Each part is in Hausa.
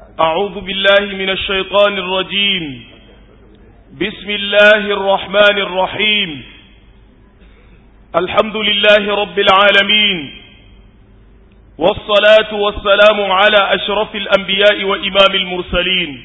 أعوذ بالله من الشيطان الرجيم بسم الله الرحمن الرحيم الحمد لله رب العالمين والصلاة والسلام على أشرف الأنبياء وإمام المرسلين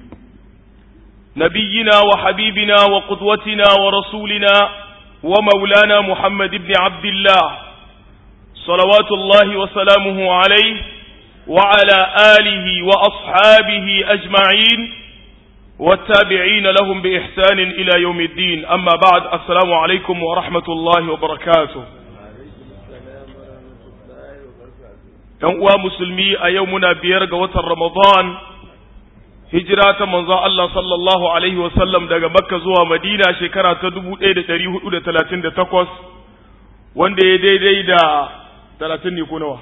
نبينا وحبيبنا وقدوتنا ورسولنا ومولانا محمد بن عبد الله صلوات الله وسلامه عليه وعلى آله وأصحابه أجمعين والتابعين لهم بإحسان إلى يوم الدين أما بعد السلام عليكم ورحمة الله وبركاته ‘Yan uwa musulmi a yau muna biyar ga watan Ramadan, hijira ta manzon Allah sallallahu Alaihi wasallam daga Makka zuwa Madina shekara ta 1438 wanda ya daidai da talatin ne ko nawa?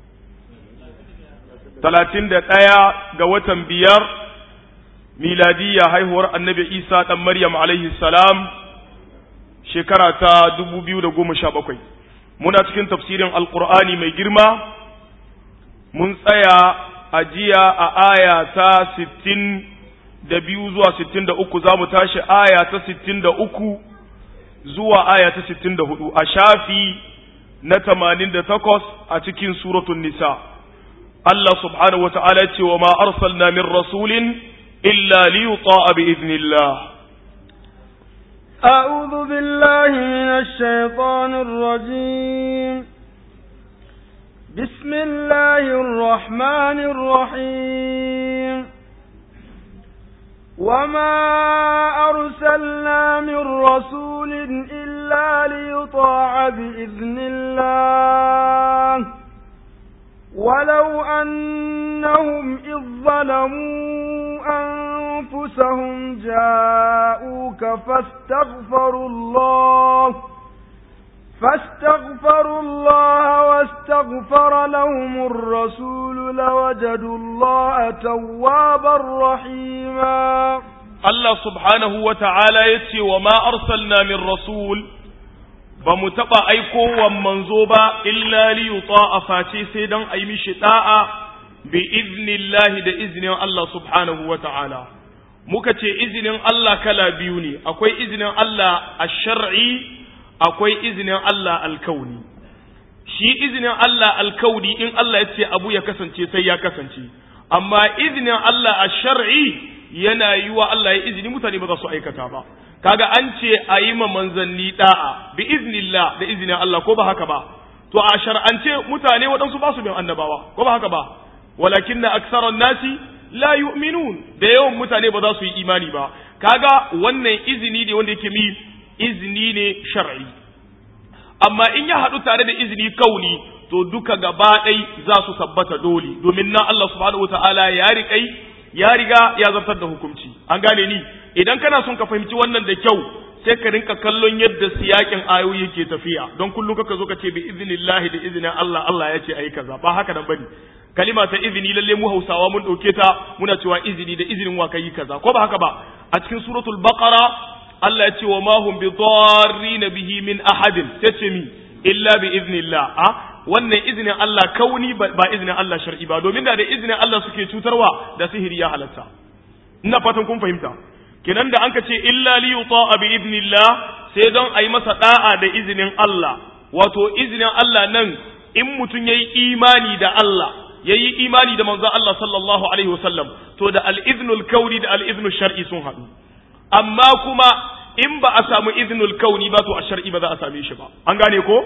talatin da ɗaya ga watan biyar miladiyya haihuwar annabi isa ɗan maryam alaihi salam shekara ta dubu biyu da goma sha bakwai muna cikin tafsirin alkur'ani mai girma mun tsaya a jiya a aya ta sittin da biyu zuwa sittin da uku za mu tashi aya ta sittin da uku zuwa aya ta sittin da hudu a shafi na tamanin da takwas a cikin suratun nisa Allah subhanahu wa ta'ala ce wa ma arsalna min rasulin illa li yuta'a bi idnillah أعوذ بالله من الشيطان الرجيم بسم الله الرحمن الرحيم وما أرسلنا من رسول إلا ليطاع بإذن الله ولو أنهم إذ ظلموا أنفسهم جاءوك فاستغفروا الله فاستغفروا الله واستغفر لهم الرسول لوجدوا الله توابا رحيما الله سبحانه وتعالى يتي وما أرسلنا من رسول ba mu taɓa aikowan manzo ba illa li yuta face sai don a yi mishi ɗa'a bi iznillahi da iznin Allah subhanahu wa ta'ala muka ce izinin Allah kala biyu ne akwai izinin Allah a shar'i akwai izinin Allah alkauni shi izinin Allah alkauni in Allah ya ce abu ya kasance sai ya kasance amma izinin Allah a shar'i yana yi wa Allah ya izini mutane ba za su aikata ba kaga an ce a yi ma manzanni da'a bi iznillah da izinin Allah ko ba haka ba to a shar'ance mutane waɗansu ba su bin annabawa ko ba haka ba walakin na aksaran nasi la yu'minun da yawan mutane ba za su yi imani ba kaga wannan izini ne wanda yake mi izini ne shar'i amma in ya haɗu tare da izini kauni to duka gaba ɗai za su tabbata dole domin na Allah subhanahu wataala ya riƙai ya riga ya zartar da hukunci an gane ni idan kana son ka fahimci wannan da kyau sai ka rinka kallon yadda siyakin ayoyi ke tafiya don kullum kaka zo ka ce bi iznillahi da izinin Allah Allah ya ce ayi kaza ba haka nan bane kalima ta izini lalle mu Hausawa mun dauke ta muna cewa izini da izinin wa kai kaza ko ba haka ba a cikin suratul baqara Allah ya ce wa ma hum bi darrin bihi min ahadin sai ce mi illa bi iznillah a wannan izinin Allah kauni ba izinin Allah shar'i ba domin da da izinin Allah suke cutarwa da sihiri ya halatta ina fatan kun fahimta kenan da anka ce illa li yuta'a bi idnillah sai don ayi masa da'a da izinin Allah wato izinin Allah nan in mutum yayi imani da Allah yayi imani da manzon Allah sallallahu alaihi wasallam to da al-iznul kauni da al-iznul shar'i sun haɗu amma kuma in ba a samu iznul kauni ba to a shar'i ba za a same shi ba an gane ko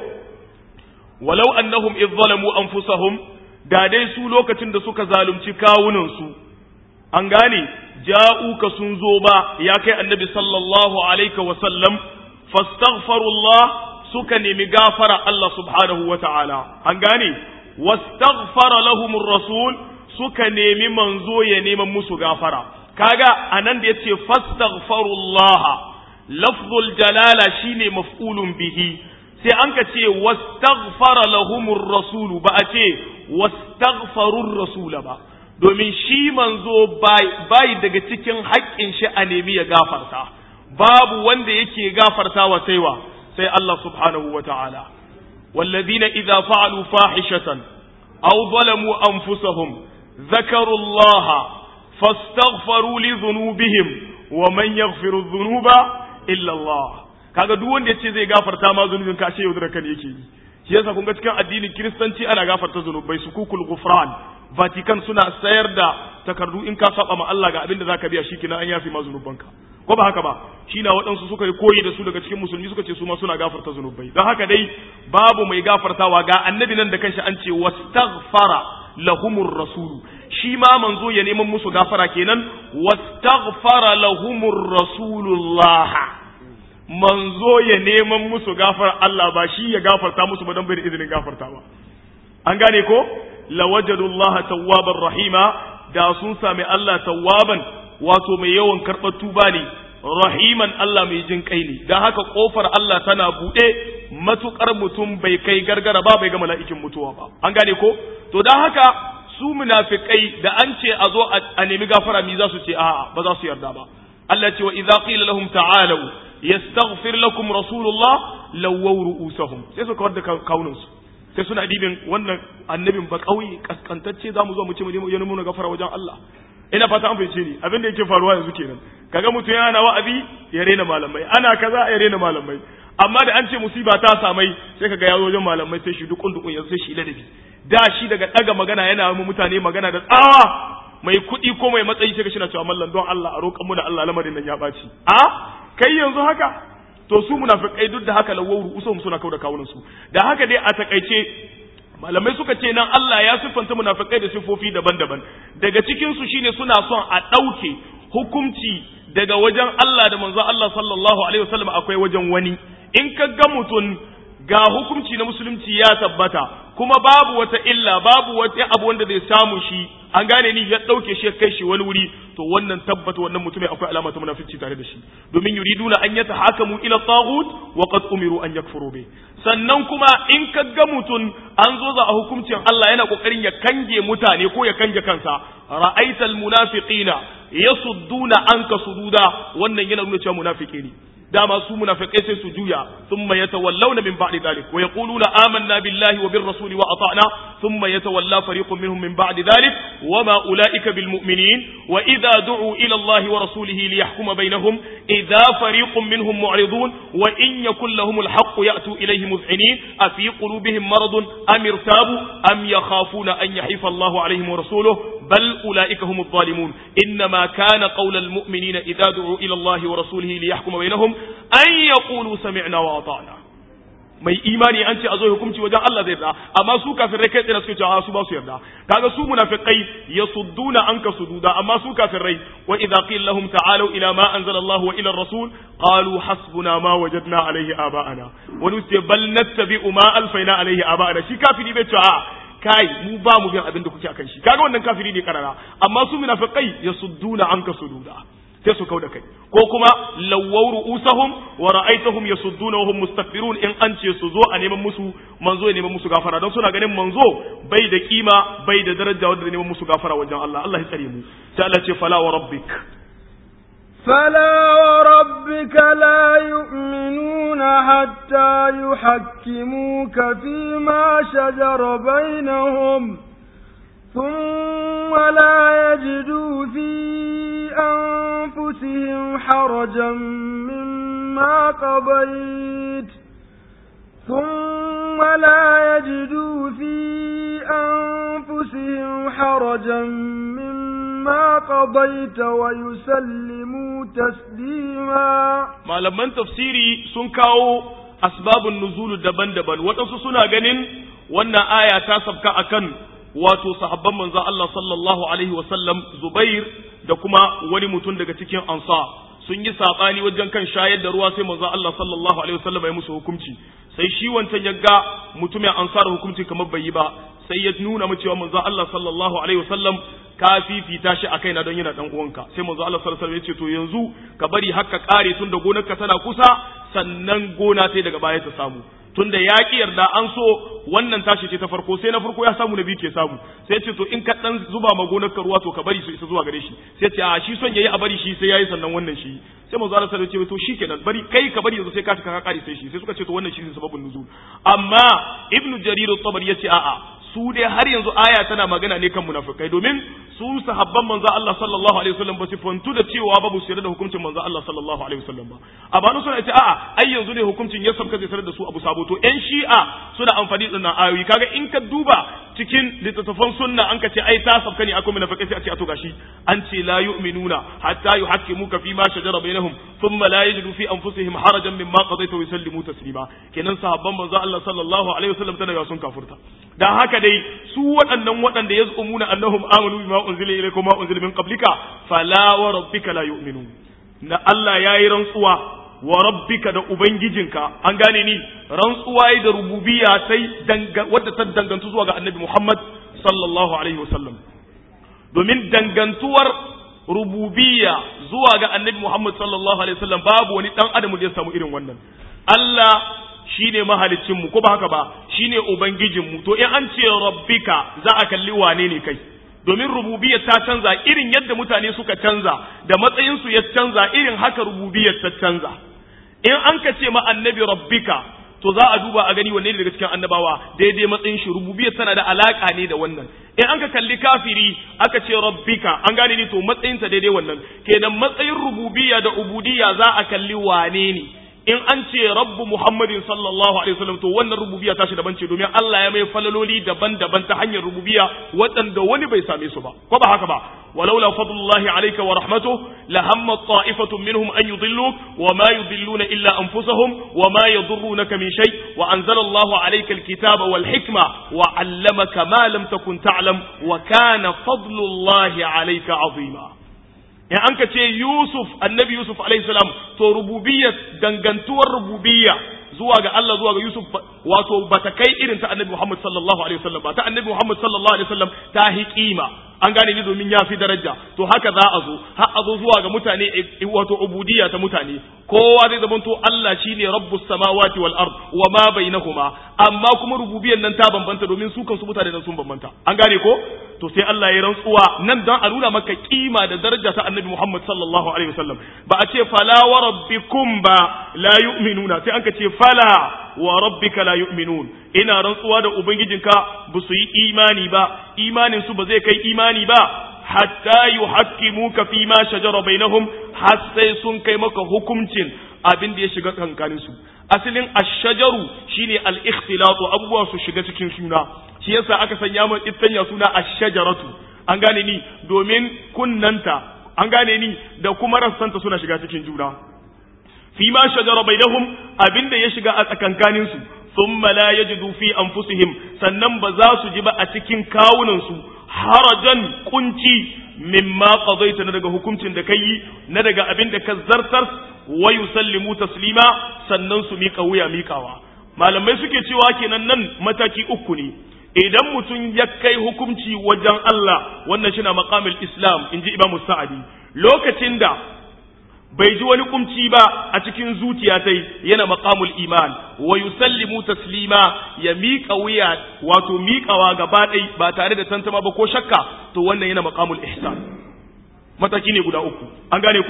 walau annahum idh zalamu anfusahum da dai su lokacin da suka zalunci kawunan su an gane ja'uka sun zo ba ya kai annabi sallallahu alaihi wa sallam fastaghfirullah suka nemi gafara Allah subhanahu wa ta'ala an gane wastaghfara lahumur rasul suka nemi manzo ya neman musu gafara kaga anan da yace fastaghfirullah lafzul jalala shine maf'ulun bihi sai an ka ce wastaghfara lahumur rasulu ba a ce wastaghfarur rasula ba domin shi manzo bai daga cikin haƙƙin shi a nemi ya gafarta babu wanda yake gafarta wa saiwa sai Allah subhanahu wa ta'ala والذين إذا فعلوا فاحشة أو ظلموا أنفسهم ذكروا الله fastaghfaru li dhunubihim wa man yaghfiru dhunuba illa Allah kaga duk wanda yace zai gafarta ma zunubin ka ce yaudara kan yake yi shi yasa kun ga cikin addinin kiristanci ana gafarta zunubai su kukul gufran vatican suna sayar da takardu in ka saba ma Allah ga abin da zaka biya shikenan an yafi ma zunubanka ko ba haka ba shi na waɗansu suka yi koyi da su daga cikin musulmi suka ce su ma suna gafarta zunubai don haka dai babu mai gafartawa ga annabi nan da kanshi an ce wastaghfara lahumur rasulu shi ma manzo ya neman musu gafara kenan wastaghfara lahumur rasulullah manzo ya neman musu gafar Allah ba shi ya gafarta musu ba don bai da izinin gafartawa an gane ko lawajadullah tawwaban rahima da sun sami Allah tawwaban wato mai yawan karɓar tuba ne rahiman Allah mai jin kai ne don haka kofar Allah tana buɗe matukar mutum bai kai gargara ba bai ga mala'ikin mutuwa ba an gane ko to don haka su munafikai da an ce a zo a nemi gafara mi za su ce a'a ba za su yarda ba Allah ce wa idza qila lahum ta'alu yastaghfir lakum rasulullah lawaw ru'usahum sai su kawar da kawunan su sai suna dibin wannan annabin ba kauye kaskantacce zamu zo mu ce mu je mu na gafara wajen Allah ina fata an fahimce ni abin da yake faruwa yanzu kenan kaga mutum yana wa'azi ya rena malamai ana kaza ya rena malamai amma da an ce musiba ta samai sai kaga ya zo wajen malamai sai shi dukun dukun yanzu sai shi ladabi da shi daga daga magana yana mu mutane magana da tsawa mai kuɗi ko mai matsayi sai ka shina cewa mallan don Allah a roƙan mu da Allah lamarin nan ya ɓaci a kai yanzu haka to su munafikai duk da haka lawuru usum suna kauda kawunan su da haka dai a takaice malamai suka ce nan Allah ya siffanta munafikai da siffofi daban-daban daga cikin su shine suna son a ɗauke hukunci daga wajen Allah da manzon Allah sallallahu alaihi wasallam akwai wajen wani in ka ga mutum ga hukunci na musulunci ya tabbata kuma babu wata illa babu wata abu wanda zai samu shi an gane ni ya ɗauke shi ya kai shi wani wuri to wannan tabbata wannan mutumin akwai alama ta munafici tare da shi domin yuriduna an yata hakamu ila taghut wa qad umiru an yakfuru bi sannan kuma in ka ga mutum an zo za a hukuncin Allah yana kokarin ya kange mutane ko ya kange kansa ra'aital munafiqina yasudduna anka sududa wannan yana nuna cewa munafiki ne dama su munafikai sai su juya thumma yatawallawna min ba'di dhalik wa yaquluna amanna billahi wa bir rasuli wa ata'na thumma yatawalla fariqun minhum min ba'di dhalik wa ma ulaika bil mu'minin wa idha du'u ila allahi wa rasulihi liyahkuma bainahum idha fariqun minhum mu'ridun wa in yakul lahum al haqq ya'tu ilayhi muz'inin afi qulubihim maradun am irtabu am yakhafuna an yahifa allahu alayhim wa rasuluhu بل أولئك هم الظالمون إنما كان قول المؤمنين إذا دعوا إلى الله ورسوله ليحكم بينهم أن يقولوا سمعنا وأطعنا mai imani an ce a zo hukunci wajen Allah zai yarda amma su kafirai kai tsaye suke cewa su ba su yarda kaga su munafiqai yasudduna anka sududa amma su kafirai wa idza qila lahum ta'alu ila ma anzala Allah wa ila ar-rasul qalu hasbuna ma wajadna alayhi aba'ana wa nusi bal nattabi'u ma alfayna alayhi aba'ana shi kafiri bai cewa kai mu ba mu bin abin da kuke akan shi kaga wannan kafiri ne karara amma su munafiqai yasudduna anka sududa sai su kauda kai ko kuma lawwaw ru'usahum wa ra'aytahum yasudduna wa hum mustakbirun in an ce su zo a neman musu manzo ya neman musu gafara don suna ganin manzo bai da kima bai da daraja wanda neman musu gafara wajen Allah Allah ya tsare mu sai Allah ce fala wa rabbik فلا وربك لا يؤمنون حتى يحكموك فيما شجر بينهم ثم لا يجدوا في أنفسهم حرجا مما قضيت ثم لا يجدوا في أنفسهم حرجا مما قضيت ويسلموا تسليما malaman tafsiri sun kawo asbabun nuzulu daban-daban waɗansu suna ganin wannan aya ta sabka akan wato sahabban manzon Allah sallallahu alaihi wasallam Zubair da kuma wani mutum daga cikin ansa sun yi sabani wajen kan shayar da ruwa sai manzon Allah sallallahu alaihi wasallam ya musu hukunci sai shi wancan ya ga mutumin ansar hukunci kamar bai yi ba sai ya nuna mu cewa manzon Allah sallallahu alaihi wasallam ka fifita shi a kaina don yana dan uwanka sai manzo Allah sallallahu alaihi wasallam ya ce to yanzu ka bari haka kare tun da gonarka tana kusa sannan gona ta daga baya ta samu tunda ya ki yarda an so wannan tashi ce ta farko sai na farko ya samu na biyu ke samu sai ce to in ka dan zuba ma gonarka ruwa to ka bari su isa zuwa gare shi sai ce a shi son yayi a bari shi sai yayi sannan wannan shi sai manzo Allah sallallahu alaihi wasallam ya ce to shikenan bari kai ka bari yanzu sai ka ka kare sai shi sai suka ce to wannan shi ne sababin nuzul amma ibnu jarir at-tabari yace a'a su dai har yanzu aya tana magana ne kan munafikai domin su sahabban manzo Allah sallallahu alaihi wasallam ba su fantu da cewa babu su da hukuncin manzo Allah sallallahu alaihi wasallam ba a banu suna ce a'a ai yanzu ne hukuncin ya sabka zai sanar da su abu sabo to ƴan shi'a suna amfani da nan ayoyi kaga in ka duba cikin littattafan sunna an ka ce ai ta sabka ne akwai munafikai sai a ce a to gashi an ce la yu'minuna hatta yuhaqqimuka fi ma shajara bainahum thumma la yajidu fi anfusihim harajan mimma qadaita wa yusallimu taslima kenan sahabban manzo Allah sallallahu alaihi wasallam tana sun kafurta dan haka dai su waɗannan waɗanda yaz'umuna annahum amanu bima unzila ilaykum ma unzila min qablika fala wa rabbika la yu'minun na Allah yayi rantsuwa wa rabbika da ubangijinka an gane ni rantsuwa yi da rububiyya sai wadda ta dangantu zuwa ga annabi Muhammad sallallahu alaihi wasallam domin dangantuwar rububiyya zuwa ga annabi Muhammad sallallahu alaihi wasallam babu wani dan adam da ya samu irin wannan Allah shine mahalicin mu ko ba haka ba shine ubangijin mu to in an ce rabbika za a kalli wane ne kai domin rububiyyar ta canza irin yadda mutane suka canza da matsayinsu ya canza irin haka rububiyyar ta canza in an ka ce ma annabi rabbika to za a duba a gani wanne ne daga cikin annabawa daidai matsayin shi rububiyyar tana da alaka ne da wannan in an ka kalli kafiri aka ce rabbika an gane ni to matsayinta daidai wannan kenan matsayin rububiyya da ubudiyya za a kalli wane ne in an ce rabbu muhammadin sallallahu alaihi wasallam to wannan rububiyya tashi daban ce domin Allah ya mai falaloli daban-daban ta hanyar rububiyya waɗanda wani bai same su ba ko ba haka ba walaula fadlullahi alayka wa rahmatuhu la hamma ta'ifatun minhum an yudilluk wa ma yudilluna illa anfusahum wa ma yadurrunaka min shay wa anzala Allahu alayka alkitaba wal hikma wa 'allamaka ma lam takun ta'lam wa kana fadlullahi alayka 'azima in an ka ce Yusuf annabi Yusuf alaihi salam to rububiyyar dangantuwar rububiyya zuwa ga Allah zuwa ga Yusuf wato bata kai irin ta annabi Muhammad sallallahu alaihi wasallam ba ta annabi Muhammad sallallahu alaihi wasallam ta hi kima an gane ni domin ya fi daraja to haka za a zo har a zo zuwa ga mutane wato ubudiyya ta mutane kowa zai zama to Allah shine rabbus samawati wal ard wa ma bainahuma amma kuma rububiyyar nan ta bambanta domin su kansu mutane nan sun bambanta an gane ko to sai Allah ya rantsuwa nan dan a nuna maka kima da daraja ta annabi Muhammad sallallahu alaihi wasallam ba a ce fala wa rabbikum ba la yu'minuna sai an ka ce fala wa rabbika la yu'minun ina rantsuwa da ubangijinka ba su yi imani ba imanin su ba zai kai imani ba hatta yuhaqqimuka fi ma shajara bainahum har sai sun kai maka hukuncin abin da ya shiga kankanin su asalin ash-shajaru shine al-ikhtilatu abubuwa su shiga cikin suna shi yasa aka sanya mu ittanya suna ash-shajaratu an gane ni domin kunnanta an gane ni da kuma rassanta suna shiga cikin juna fi ma shajara bainahum abinda ya shiga a tsakankanin su thumma la yajidu fi anfusihim sannan ba za su ji ba a cikin kawunan su harajan kunci mimma qadaita na daga hukuncin da kai na daga abin da ka zartar wa yusallimu taslima sannan su mika wuya mikawa malamai suke cewa kenan nan mataki uku ne idan mutum ya kai hukunci wajen Allah wannan shi na maqamul islam inji imamu sa'adi lokacin da bai ji wani kumci ba a cikin zuciya tai yana maqamul iman wa yusallimu taslima ya miƙa wuya wato miƙawa gaba ɗai ba tare da tantama ba ko shakka to wannan yana maqamul ihsan mataki ne guda uku an gane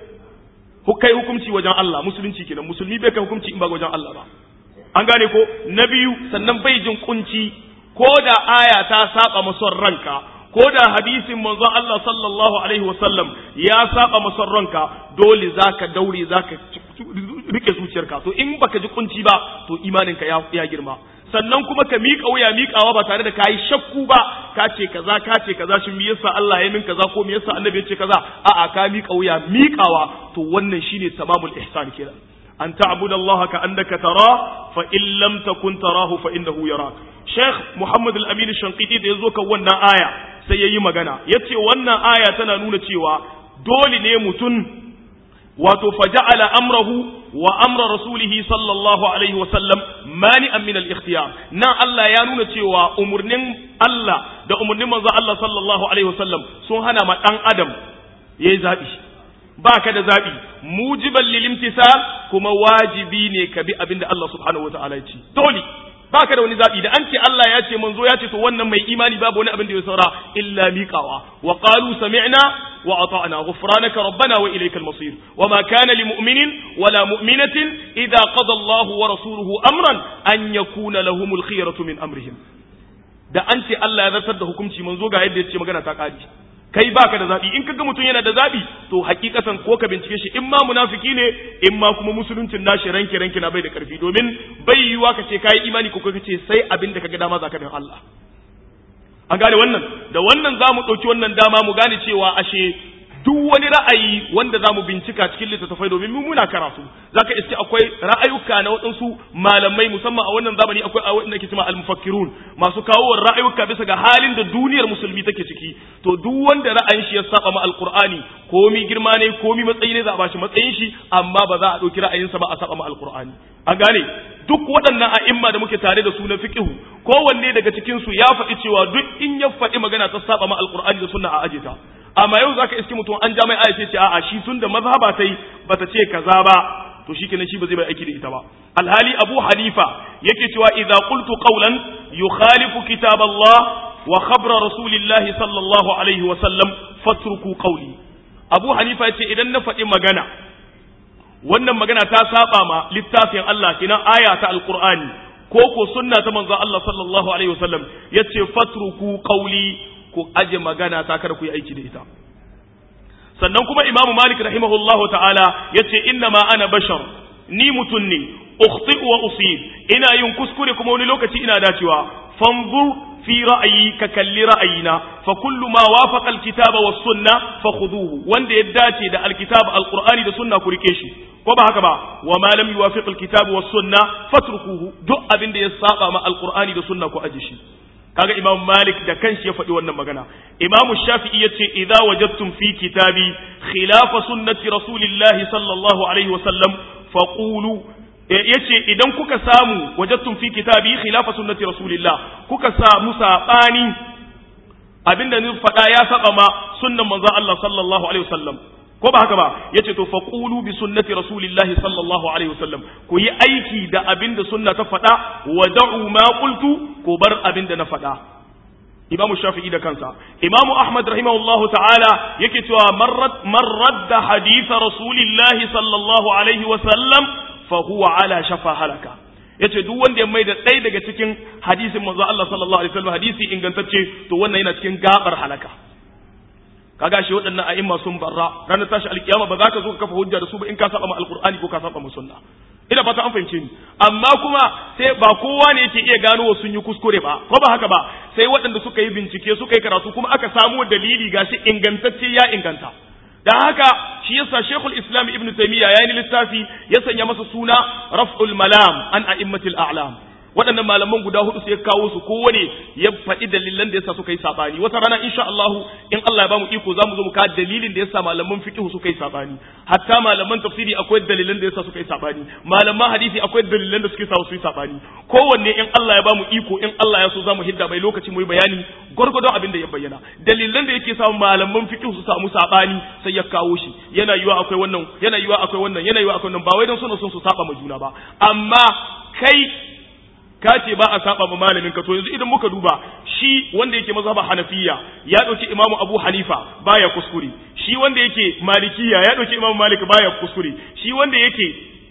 ko kai hukunci wajen Allah musulunci kenan musulmi bai kai hukunci in ba wajen Allah ba an gane ko na biyu sannan bai jin kunci ko da aya ta saba mason ranka ko da hadisin manzon Allah sallallahu alaihi wasallam ya saba mason ranka dole zaka daure zaka rike zuciyarka to in baka ji kunci ba to imaninka ya, ya girma sannan kuma ka miƙa wuya miƙawa ba tare da kayi shakku ba ka ce kaza ka ce kaza shin me yasa Allah ya min kaza ko me yasa Annabi ya ce kaza a'a ka miƙa wuya miƙawa to wannan shine tamamul ihsan kenan an ta'budu Allah ka annaka tara fa in lam takun tarahu fa innahu yarak Sheikh Muhammad Al-Amin Shanqiti da yazo kan wannan aya sai yayi magana yace wannan aya tana nuna cewa dole ne mutum wato faja'ala amrahu wa amra rasulihi sallallahu alaihi wa sallam mani'an min al-ikhtiyar nan Allah ya nuna cewa umurnin Allah da umurnin manzo Allah sallallahu alaihi wa sallam sun hana ma dan adam yayi zabi ba ka da zabi mujiban lil imtisal kuma wajibi ne ka bi abinda Allah subhanahu wa ta'ala ya ce dole ba ka da wani zaɓi da an ce Allah ya ce manzo ya ce to wannan mai imani babu wani abin da ya saura illa miƙawa wa qalu sami'na wa ata'na ghufranaka rabbana wa ilaykal masir wa ma kana li mu'minin wala mu'minatin idza qada Allah wa rasuluhu amran an yakuna lahumul khiyaratu min amrihim da an ce Allah ya zartar da hukunci manzo ga yadda ya ce magana ta kare kai baka da zabi in kaga mutum yana da zabi to hakikatan ko ka bincike shi in ma munafiki ne in ma kuma musuluncin nashi ranke ranke na bai da karfi domin bai yiwa ka ce kai imani ko ka ce sai abin da kaga dama zaka bin Allah an gane wannan da wannan zamu dauki wannan dama mu gane cewa ashe duk wani ra'ayi wanda zamu bincika cikin littattafai domin mu muna karatu zaka iske akwai ra'ayuka na waɗansu malamai musamman a wannan zamani akwai a wanda ke cewa al-mufakkirun masu kawo ra'ayuka bisa ga halin da duniyar musulmi take ciki to duk wanda ra'ayin shi ya saba ma alqur'ani komi girma ne komi matsayi ne za a bashi matsayin shi amma ba za a dauki ra'ayinsa ba a saba ma alqur'ani an gane duk waɗannan a'imma da muke tare da su na fiqhu kowanne daga cikin su ya faɗi cewa duk in ya faɗi magana ta saba ma alqur'ani da sunna a aje ta amma yau zaka iske mutum an ja mai aya ce a'a shi tun da mazhaba tai bata ce kaza ba to shikenan shi ba zai bai aiki da ita ba alhali abu hanifa yake cewa idza qultu qawlan yukhalifu kitab Allah wa khabra rasulillahi sallallahu alaihi wa sallam fatruku qawli abu hanifa yace idan na faɗi magana wannan magana ta saba ma littafin Allah kinan aya ta alqur'ani ko ko sunna ta manzon Allah sallallahu alaihi wa sallam yace fatruku qawli ku aje magana ta kar ku yi aiki da ita sannan kuma imamu malik rahimahullahu ta'ala yace inna ma ana bashar ni mutun ne ukhti wa usib ina yin kuskure kuma wani lokaci ina dacewa fanzur fi ra'ayi ka kalli ra'ayina fa kullu ma wafaqa alkitaba was sunna fa khuduhu wanda ya dace da alkitaba alqur'ani da sunna ku rike shi ko ba haka ba wa ma lam yuwafiq alkitaba was sunna fatrukuhu duk abin da ya saba ma alqur'ani da sunna ku aje shi kaga imam malik da kanshi ya faɗi wannan magana imam shafi'i yace idza wajadtum fi kitabi khilafa sunnati rasulillahi sallallahu alaihi wa sallam faqulu yace idan kuka samu wajadtum fi kitabi khilafa sunnati rasulillah kuka samu sabani abinda ni faɗa ya saba ma sunnan manzon Allah sallallahu alaihi wasallam ko ba haka ba yace to faqulu bi sunnati rasulillahi sallallahu alaihi wasallam ku yi aiki da abinda sunna ta faɗa wa da'u ma qultu ku bar abinda na faɗa Imam Shafi'i da kansa Imam Ahmad rahimahullahu ta'ala yake cewa marrat marrat da hadith rasulillahi sallallahu alaihi wasallam fa huwa ala shafa halaka yace duk wanda ya maida ɗaya daga cikin hadisin manzo Allah sallallahu alaihi wasallam hadisi ingantacce to wannan yana cikin gabar halaka kaga shi waɗannan a'imma sun barra ranar tashi alkiyama ba za ka zo ka kafa hujja da su ba in ka saba ma alqur'ani ko ka saba ma sunna ina fata an fahimce ni amma kuma sai ba kowa ne yake iya gano sun yi kuskure ba ko ba haka ba sai waɗanda suka yi bincike suka yi karatu kuma aka samu dalili gashi ingantacce ya inganta dan haka shi yasa Sheikhul Islam Ibn Taymiyyah yayin littafi ya sanya masa suna Raf'ul Malam an a'immatil a'lam waɗannan malaman guda hudu sai ya kawo su kowane ya faɗi dalilan da yasa suka yi sabani wata rana insha Allah in Allah ya bamu iko zamu zo mu kawo dalilin da yasa malaman fiqh suka yi sabani hatta malaman tafsiri akwai dalilan da yasa suka yi sabani malaman hadisi akwai dalilan da suke sa su yi sabani kowanne in Allah ya bamu iko in Allah ya so zamu hidda mai lokaci mu yi bayani gwargwadon abin da ya bayyana dalilan da yake sa malaman fiqh su samu sabani sai ya kawo shi yana yiwa akwai wannan yana yiwa akwai wannan yana yiwa akwai wannan ba wai dan suna son su saba ma juna ba amma kai ka ce ba a saba ma malamin ka to yanzu idan muka duba shi wanda yake mazhaba hanafiya ya dauki imamu abu hanifa baya kuskure shi wanda yake malikiya ya dauki imamu malik baya kuskure shi wanda yake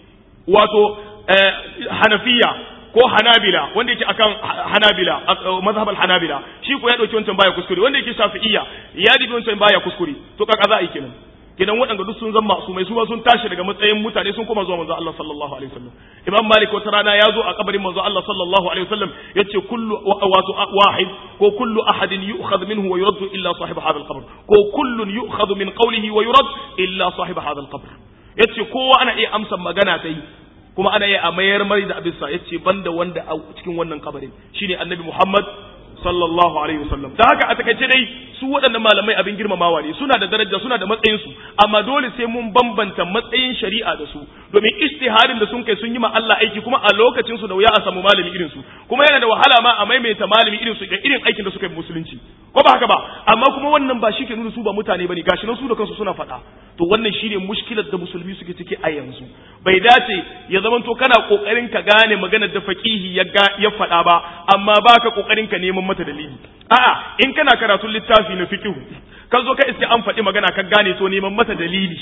wato hanafiya ko hanabila wanda yake akan hanabila mazhabal hanabila shi ko ya dauki wancan baya kuskure wanda yake shafi'iyya ya dibi wancan baya kuskure to kaka za a yi kenan kidan waɗanda duk sun zama su mai suwa sun tashi daga matsayin mutane sun koma zuwa manzo Allah sallallahu alaihi wasallam imam malik wata rana ya zo a kabarin manzo Allah sallallahu alaihi wasallam yace kullu wato wahid ko kullu ahadin yu'khadh minhu wa yurad illa sahib hadha al-qabr ko kullun yu'khadh min qawlihi wa yurad illa sahib hadha al-qabr yace kowa ana iya amsa magana ta yi kuma ana iya mayar mari da abisa yace banda wanda a cikin wannan kabarin shine annabi Muhammad sallallahu alaihi wasallam da haka a takaice dai su waɗannan malamai abin girmamawa ne suna da daraja suna da matsayin su amma dole sai mun bambanta matsayin shari'a da su domin istiharin da sun kai sun yi ma Allah aiki kuma a lokacin su da wuya a samu malami irin su kuma yana da wahala ma a maimaita malami irin su ga irin aikin da suka yi musulunci ko ba haka ba amma kuma wannan ba shi ke nuna su ba mutane bane gashi nan su da kansu suna faɗa to wannan shine mushkilar da musulmi suke ciki a yanzu bai dace ya zamanto kana kokarin ka gane maganar da faqihi ya ya faɗa ba amma baka kokarin ka neman mata dalili a'a in kana karatun littafi na fiqh ka zo ka iske an faɗi magana ka gane to neman mata dalili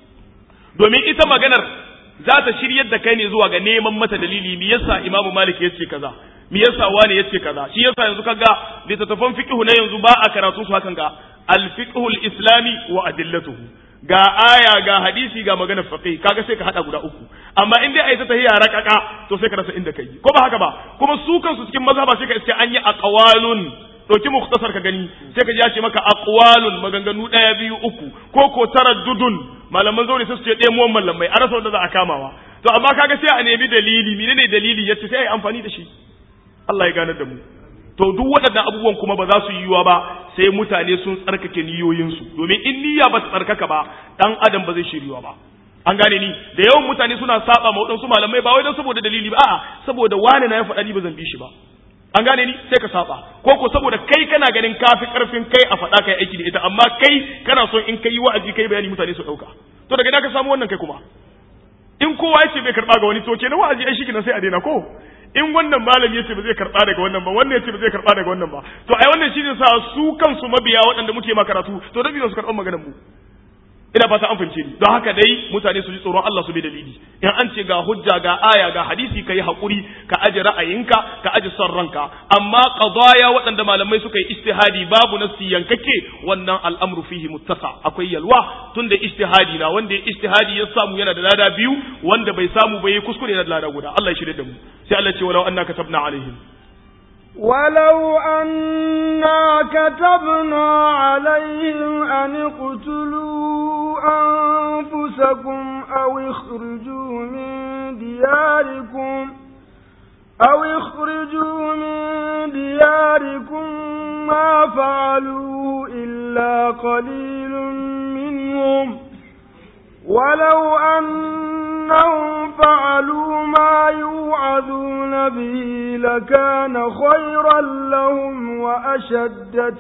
domin ita maganar za ta shiryar da kai ne zuwa ga neman mata dalili me yasa imamu malik ya ce kaza me yasa wani yace kaza shi yasa yanzu kaga littattafan fiqh na yanzu ba a karatu su hakan ga al fiqh al islami wa adillatuhu ga aya ga hadisi ga maganar fiqh kaga sai ka hada guda uku amma in dai ai ta tahiya rakaka to sai ka rasa inda kai ko ba haka ba kuma su kansu cikin mazhaba sai ka iske an yi aqwalun ɗauki muktasar ka gani sai ka ji ya ce maka aqwalun maganganu ɗaya biyu uku ko ko taraddudun malaman zaure sai su ce ɗaya muwan mallamai a rasa wanda za a kamawa to amma kaga sai a nemi dalili menene dalili yace sai a yi amfani da shi Allah ya ganar da mu to duk waɗannan abubuwan kuma ba za su yiwuwa ba sai mutane sun tsarkake niyoyinsu domin in niyya ba ta tsarkaka ba dan adam ba zai shiryuwa ba an gane ni da yawan mutane suna saba ma waɗansu malamai ba wai don saboda dalili ba a'a saboda wani na ya faɗa ni ba zan bi shi ba an gane ni sai ka saba ko ko saboda kai kana ganin kafi karfin kai a faɗa kai aiki da ita amma kai kana son in kai wa'azi kai bayani mutane su ɗauka to daga ina ka samu wannan kai kuma in kowa ya ce bai karɓa ga wani to kenan wa'azi ai shi sai a daina ko in wannan malami yace ba zai karɓa daga wannan ba wannan yace ba zai karɓa daga wannan ba to ai wannan shine sa su kansu mabiya waɗanda muke ma karatu to da su karɓan maganar mu ina fata an fahimce ni don haka dai mutane su ji tsoron Allah su bi dalili in an ce ga hujja ga aya ga hadisi kai hakuri ka aje ra'ayinka ka aje son ranka amma qadaya waɗanda malamai suka yi ijtihadi babu nasi yankake wannan al'amru fihi muttasa akwai yalwa tunda ijtihadi na wanda ya ijtihadi ya samu yana da lada biyu wanda bai samu bai kuskure yana da lada guda Allah ya shirye da mu sai Allah ce walau annaka katabna alaihim ولو أنا كتبنا عليهم أن اقتلوا أنفسكم أو اخرجوا من دياركم أو اخرجوا من دياركم ما فعلوه إلا قليل منهم ولو أنهم فعلوا ما يوعظون به لكان خيرا لهم وأشد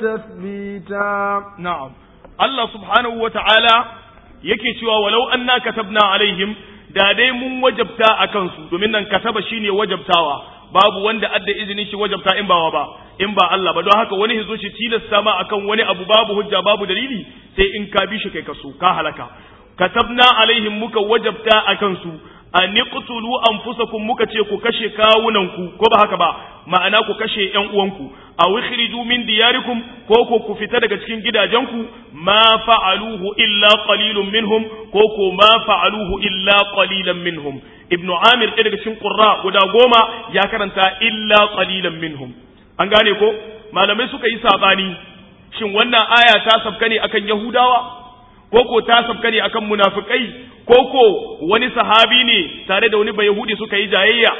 تثبيتا نعم الله سبحانه وتعالى yake cewa walau anna katabna alaihim da dai mun wajabta a kansu domin nan kataba shine wajabtawa babu wanda adda izinin shi wajabta in bawa ba in ba Allah ba don haka wani hizo shi tilasta ma akan wani abu babu hujja babu dalili sai in ka bi shi kai kaso ka halaka katabna alaihim muka wajabta a kansu an niqtulu anfusakum muka ce ku kashe kawunanku ko ba haka ba ma'ana ku kashe ƴan uwanku aw ikhriju min diyarikum ko ko ku fita daga cikin gidajenku ma fa'aluhu illa qalilun minhum ko ko ma fa'aluhu illa qalilan minhum ibnu amir ɗaya daga cikin qurra guda goma ya karanta illa qalilan minhum an gane ko malamai suka yi sabani shin wannan aya ta sabka ne akan yahudawa ko ko ta sabka ne akan munafikai ko ko wani sahabi ne tare da wani bayahudi suka yi jayayya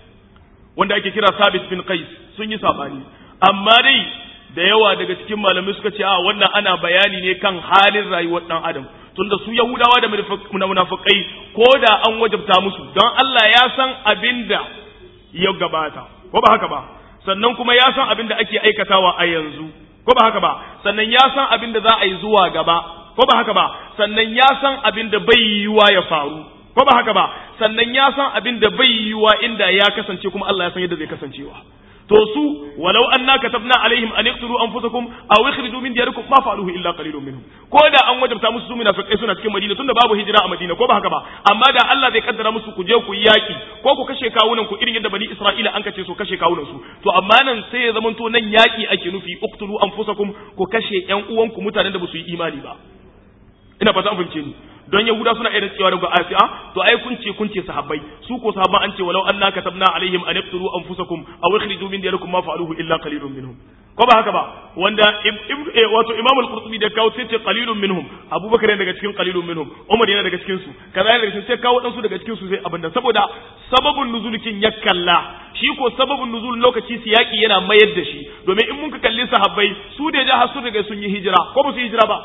wanda ake kira sabit bin qais sun yi sabani amma dai da yawa daga cikin malamai suka ce a wannan ana bayani ne kan halin rayuwar dan adam tunda su yahudawa da munafikai ko da an wajabta musu don Allah ya san abinda ya gabata ko ba haka ba sannan kuma ya san abinda ake aikatawa a yanzu ko ba haka ba sannan ya san abinda za a yi zuwa gaba ko ba haka ba sannan ya san abin da bai yiwuwa ya faru ko ba haka ba sannan ya san abin da bai yiwuwa inda ya kasance kuma Allah ya san yadda zai kasancewa to su walau anna katabna alaihim an yaqtulu anfusakum aw ikhriju min diyarikum ma fa'aluhu illa qalilun minhum ko da an wajabta musu su munafiqai suna cikin Madina tunda babu hijira a Madina ko ba haka ba amma da Allah zai kaddara musu ku je ku yaki ko ku kashe kawunan ku irin yadda bani Isra'ila an kace su kashe kawunan su to amma nan sai ya zamanto nan yaki ake nufi uqtulu anfusakum ku kashe ƴan uwanku mutanen da ba su yi imani ba ina fata an fahimce ni don yahuda suna irin cewa daga asiya to ai kun ce kun ce sahabbai su ko sahabban an ce walau anna katabna alaihim an yaqtulu anfusakum aw ikhriju min diyarikum ma fa'aluhu illa qalilun minhum ko ba haka ba wanda wato imam al-qurtubi da kawo sai ce qalilun minhum abubakar yana daga cikin qalilun minhum umar yana daga cikin su kaza yana daga cikin sai kawo dan su daga cikin su sai abinda saboda sababun nuzulkin ya kalla shi ko sababun nuzul lokaci siyaki yana mayar da shi domin in mun ka kalli sahabbai su da ja su daga sun yi hijira ko ba su yi hijira ba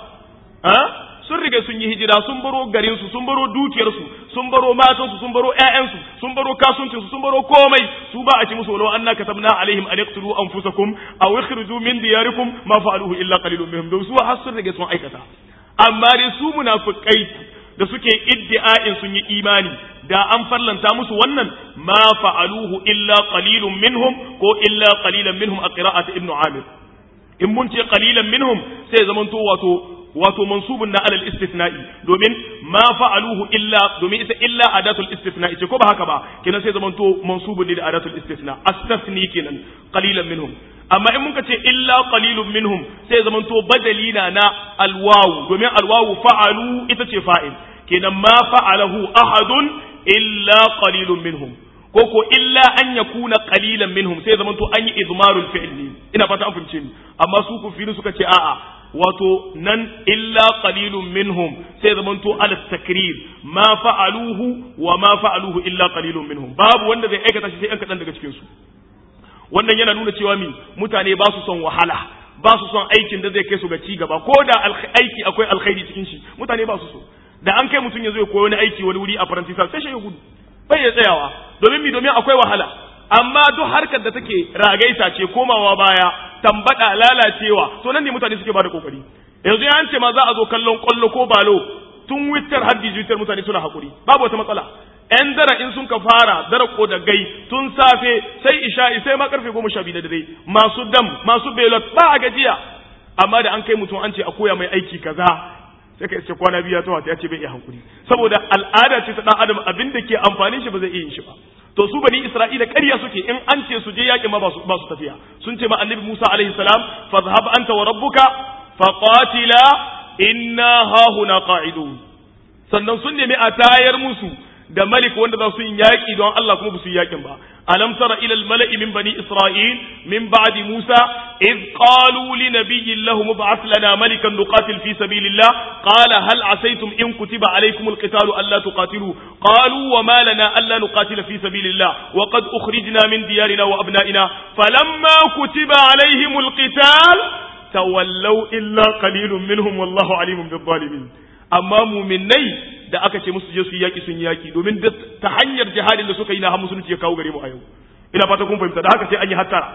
sun riga sun yi hijira sun baro garinsu sun baro dukiyarsu sun baro matansu sun baro ƴaƴansu sun baro kasuwancinsu sun baro komai su ba a ci musu walau anna katabna alaihim an yaqtulu anfusakum aw ikhriju min diyarikum ma fa'aluhu illa qalilun minhum don su har sun riga sun aikata amma dai su munafiqai da suke iddi'a'in sun yi imani da an farlanta musu wannan ma fa'aluhu illa qalilun minhum ko illa qalilan minhum a qira'at ibnu amir in mun ce qalilan minhum sai zamanto wato wato mansubun na alal istithna'i domin ma fa'aluhu illa domin ita illa adatul istithna'i ce ko ba haka ba kenan sai zamanto mansubun ne da adatul istithna astathni kenan qalilan minhum amma in muka ce illa qalilun minhum sai zamanto badali na na alwawu domin alwawu fa'alu ita ce fa'il kenan ma fa'alahu ahadun illa qalilun minhum ko ko illa an yakuna qalilan minhum sai zamanto an yi izmarul fi'l ne ina fata an fahimce ni amma su kufiru suka ce a'a wato nan illa qalilun minhum sai zamanto ala takrir ma fa'aluhu wa ma fa'aluhu illa qalilun minhum babu wanda zai aikata shi sai an kadan daga cikin su wannan yana nuna cewa mi mutane ba su son wahala ba su son aikin da zai kai su ga ci gaba ko da aiki akwai alkhairi cikin shi mutane ba su so da an kai mutum ya zo ya koyi wani aiki wani wuri a faransa sai shi ya gudu bai ya tsayawa domin mi domin akwai wahala amma duk harkar da take ragaita ce komawa baya tambada lalacewa to nan ne mutane suke bada kokari yanzu ya ce ma za a zo kallon kwallo ko balo tun witar har dijitar mutane suna hakuri babu wata matsala yan dara in sun ka fara dara ko da gai tun safe sai isha'i sai ma karfe goma sha biyu da dare masu dam masu belot ba a gajiya amma da an kai mutum an ce a koya mai aiki kaza sai ka ce kwana biyu ya tawa ya ce bai iya hankuri saboda al'ada ce ta dan adam abin da ke amfanin shi ba zai iya yin shi ba to su bani isra'ila ƙarya suke in an ce su je yaƙin ma ba su tafiya sun ce ma annabi musa alaihi salam fadhhab anta wa rabbuka faqatila inna hahuna qa'idun sannan sun nemi a tayar musu da malik wanda za su yi yaƙi don Allah kuma ba su yi yaƙin ba alam tara ila al-mala'i min bani isra'il min ba'di musa id qalu li nabiyyin lahum ib'ath lana malikan nuqatil fi sabilillah qala hal asaytum in kutiba alaykum al-qitalu alla tuqatilu qalu wa ma lana alla nuqatila fi sabilillah wa qad ukhrijna min diyarina wa abna'ina falamma kutiba alayhim al-qital tawallaw illa qalilun minhum wallahu alimun bil-zalimin amma muminai da aka ce musu je su yi yaki sun yi yaki domin ta hanyar jihadin da suka yi na har musulunci ya kawo gare mu a yau ina fata kun fahimta da haka sai an yi hattara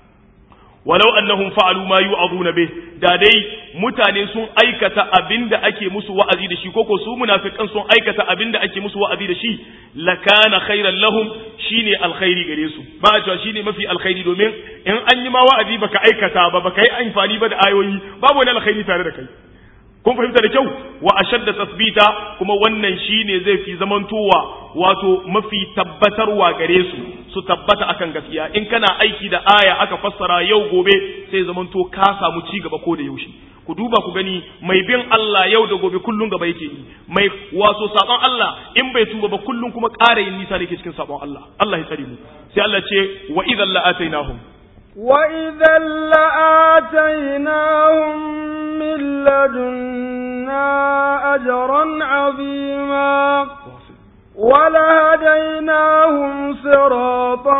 walau annahum fa'alu ma yu'aduna bih da dai mutane sun aikata abinda ake musu wa'azi da shi koko su munafikan sun aikata abinda ake musu wa'azi da shi lakana khairan lahum shine alkhairi gare su ba a cewa shine mafi alkhairi domin in an yi ma wa'azi baka aikata ba baka yi amfani ba da ayoyi babu wani alkhairi tare da kai kun fahimta da kyau wa ashadda tasbita kuma wannan shine zai fi zamantowa wato mafi tabbatarwa gare su su tabbata akan gaskiya in kana aiki da aya aka fassara yau gobe sai zamanto ka samu ci gaba ko da yaushe ku duba ku gani mai bin Allah yau da gobe kullun gaba yake yi mai wato sabon Allah in bai tuba ba kullun kuma ƙara yin nisa ne ke cikin sabon Allah Allah ya tsare mu sai Allah ce wa idan la'atainahum وإذا لآتيناهم من لدنا أجرا عظيما ولهديناهم صراطا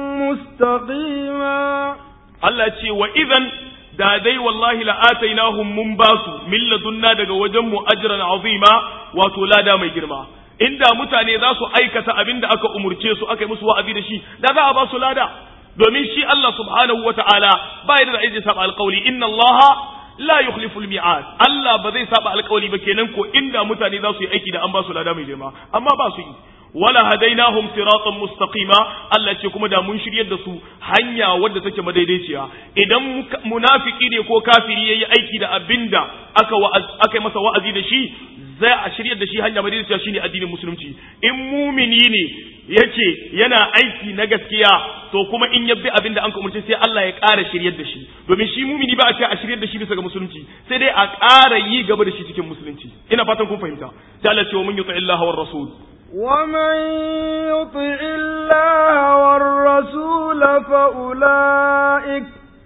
مستقيما Allah ce wa idan da dai wallahi la'atainahum mun basu min ladunna daga wajen mu ajran azima wato lada mai girma inda mutane za su aikata abin da aka umurce su aka yi musu wa'azi da shi da za a ba su lada domin shi Allah subhanahu wata'ala ba ya da aiki saba alƙawli inna Allah la yukhlifu al-mi'ad Allah ba zai saba alƙawli ba kenan ko inda mutane za su yi aiki da an ba su lada mai girma amma ba su yi wala hadainahum siratan mustaqima Allah ce kuma da mun shiryar da su hanya wadda take madaidaiciya idan munafiki ne ko kafiri yayi aiki da abinda aka aka masa wa'azi da shi zai a shiryar da shi hanya madaidaiciya shine addinin musulunci in mumini ne yace yana aiki na gaskiya to kuma in yabbi abin da an umarci sai Allah ya ƙara shiryar da shi domin shi mumini ba a ce a shiryar da shi bisa ga musulunci sai dai a ƙara yi gaba da shi cikin musulunci ina fatan kun fahimta sai Allah ce wa mun yuti Allah war rasul ومن يطع الله والرسول فأولئك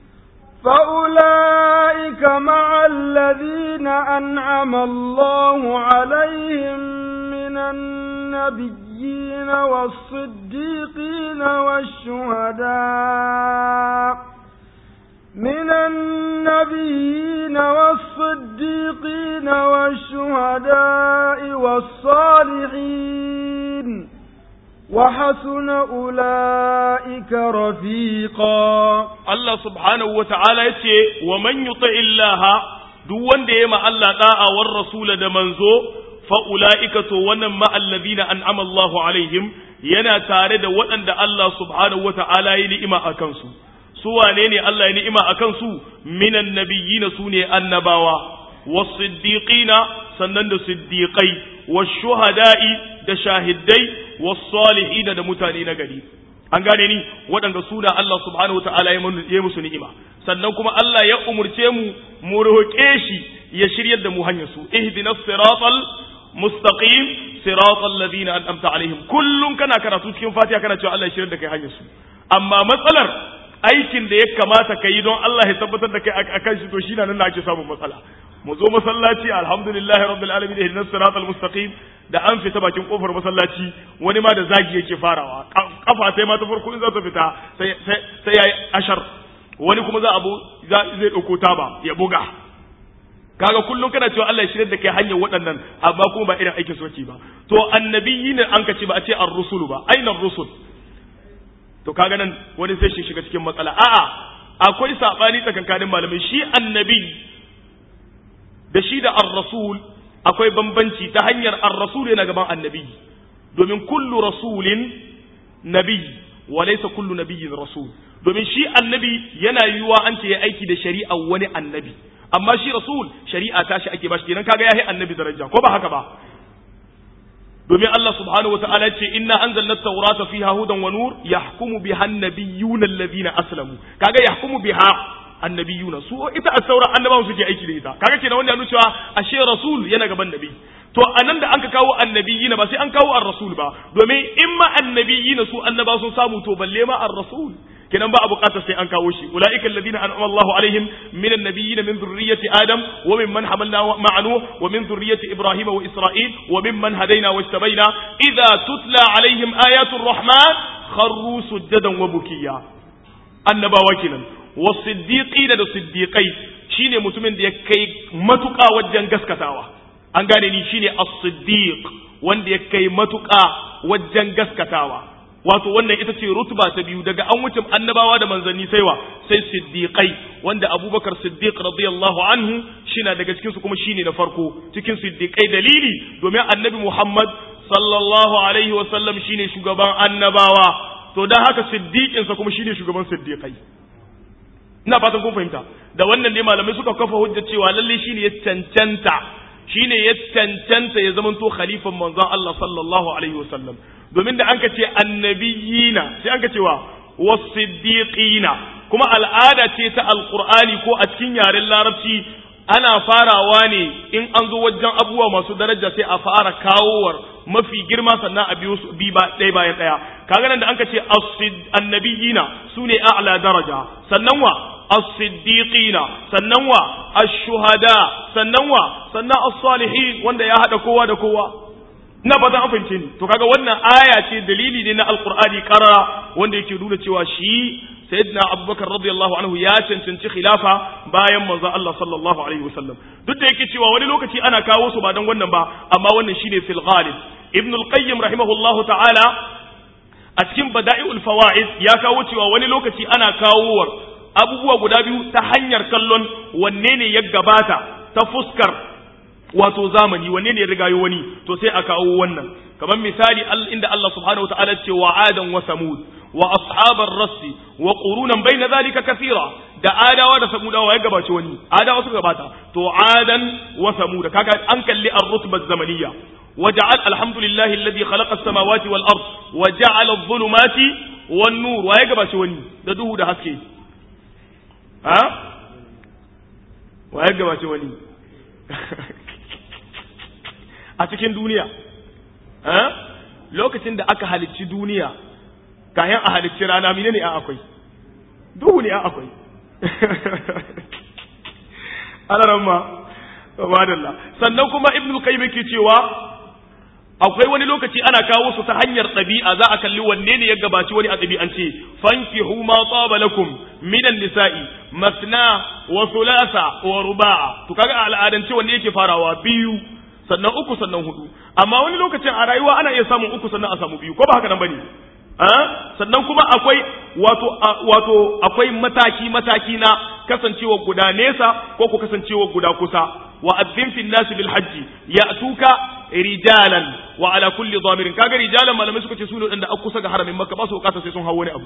فأولئك مع الذين أنعم الله عليهم من النبيين والصديقين والشهداء من النبيين والصديقين والشهداء والصالحين وحسن أولئك رفيقا Allah subhanahu wa ta'ala ya ce, wa man yuta illaha duk wanda ya ma Allah da'a war rasula da manzo, fa'ula'ika to wannan ma'allazina an amallahu alaihim yana tare da waɗanda Allah subhanahu wa ta'ala ya ni'ima a kansu. Su wane ne Allah ya ni'ima a kansu? Minan nabiyyina su ne annabawa, was-siddiqina sannan da siddiqai wash-shuhada'i da shahidai was-salihina da mutane na gari an gane ni waɗanda su da Allah subhanahu wataala ya musu ni'ima sannan kuma Allah ya umurce mu mu roƙe shi ya shiryar da mu hanyar su ihdinas siratal mustaqim siratal ladina an'amta alaihim kullum kana karatu cikin Fatiha kana cewa Allah ya shiryar da kai hanyar su amma matsalar aikin da ya kamata ka yi don Allah ya tabbatar da kai akan shi to shi na nan ake samun matsala mu zo masallaci alhamdulillahi rabbil alamin ihdinas siratal mustaqim da an fita bakin kofar masallaci wani ma da zagi yake farawa kafa sai ma ta farko in za ta fita sai sai yayi ashar wani kuma za abu zai dauko taba ya buga kaga kullum kana cewa Allah ya shirye da kai hanyar waɗannan amma kuma ba irin aikin soki ba to annabiyyi ne an kace ba a ce ar-rusul ba aina ar-rusul to kaga nan wani sai shi shiga cikin matsala a'a akwai sabani tsakankanin malamai shi annabi da shi da ar-rasul akwai bambanci ta hanyar ar-rasul yana gaban annabi domin kullu rasulin nabi wa laysa kullu nabiyyin rasul domin shi annabi yana yiwuwa an ce ya aiki da shari'a wani annabi amma shi rasul shari'a ta shi ake bashi kenan kaga yayi annabi daraja ko ba haka ba domin Allah subhanahu wa ta'ala ce inna anzalna at-taurata fiha hudan wa nur yahkumu biha an-nabiyyuna alladhina aslamu kaga yahkumu biha annabiyuna su ita as-saura annabawan suke aiki da ita kaga kenan wanda ya nuna cewa ashe rasul yana gaban nabi to anan da anka kawo annabiyina ba sai an kawo ar-rasul ba domin in ma annabiyina su annaba sun samu to balle ma ar-rasul kenan ba a bukatar sai an kawo shi ulaika alladhina an'ama Allahu alaihim min an-nabiyyin min dhurriyyati adam wa mimman hamalna ma'a nuh wa min dhurriyyati ibrahima wa isra'il wa mimman hadaina wajtabaina idha tutla alaihim ayatu ar-rahman kharru sujadan wa bukiya annabawa kenan wasiddiqina da siddiqai shine mutumin da ya kai matuƙa wajen gaskatawa an gane ni shine as-siddiq wanda ya kai matuƙa wajen gaskatawa wato wannan ita ce rutuba ta biyu daga an wuce annabawa da manzanni sai wa sai siddiqai wanda abubakar siddiq radiyallahu anhu shina daga cikin su kuma shine na farko cikin siddiqai dalili domin annabi muhammad sallallahu alaihi wa sallam shine shugaban annabawa to dan haka siddiqin sa kuma shine shugaban siddiqai ina fatan kun fahimta da wannan ne malamai suka kafa hujja cewa lalle shine ya cancanta shine ya cancanta ya zamanto khalifan manzon Allah sallallahu alaihi wasallam domin da an ka ce annabiyina sai an ka cewa wasiddiqina kuma al'ada ce ta alqur'ani ko a cikin yaren larabci ana farawa ne in an zo wajen abubuwa masu daraja sai a fara kawowar mafi girma sannan a biyo su bi ɗaya bayan ɗaya kaga nan da an ka ce annabiyina su ne a'la daraja sannan wa as-siddiqina sannan wa ash-shuhada sannan wa sannan as-salihin wanda ya hada kowa da kowa ina fatan an fahimce ni to kaga wannan aya ce dalili ne na alqur'ani qarara wanda yake nuna cewa shi sayyidina abubakar radiyallahu anhu ya cancanci khilafa bayan manzo Allah sallallahu alaihi wasallam duk da yake cewa wani lokaci ana kawo su ba dan wannan ba amma wannan shine fil ghalib ibn al-qayyim rahimahullahu ta'ala a cikin bada'i'ul fawaid ya kawo cewa wani lokaci ana kawowar abubuwa guda biyu ta hanyar kallon wanne ne ya gabata ta fuskar wato zamani wanne ne ya rigayo wani to sai a kawo wannan kamar misali inda Allah subhanahu wa ta'ala ce wa adan wa samud wa ashabar rassi wa qurunan baina zalika kathira da adawa da samudawa ya gabace wani adawa suka gabata to adan wa samud kaga an kalli ar-rutba zamaniyya وجعل الحمد لله الذي خلق السماوات والأرض وجعل الظلمات والنور waye gabace wani da duhu da haske ha waye gabace wani a cikin duniya ha lokacin da aka halicci duniya kayan a halicci rana mine ne a akwai duhu ne a akwai alaramma madalla sannan kuma ibnu qayyim yake cewa akwai wani lokaci ana kawo su ta hanyar ɗabi'a za a kalli wanne ne ya gabaci wani a ɗabi'ance fankihu ma tsaba lakum minan nisa'i masna wa thulatha wa ruba'a to kaga a al'adance wanne yake farawa biyu sannan uku sannan hudu amma wani lokacin a rayuwa ana iya samun uku sannan a samu biyu ko ba haka nan bane sannan kuma akwai wato wato akwai mataki mataki na kasancewa guda nesa ko ku kasancewa guda kusa wa adzin fil nas bil hajji ya'tuka rijalan wa ala kulli dhamirin kaga rijalan malamai suka ce su ne da aka kusa ga haramin makka ba su bukata sai sun hawo wani abu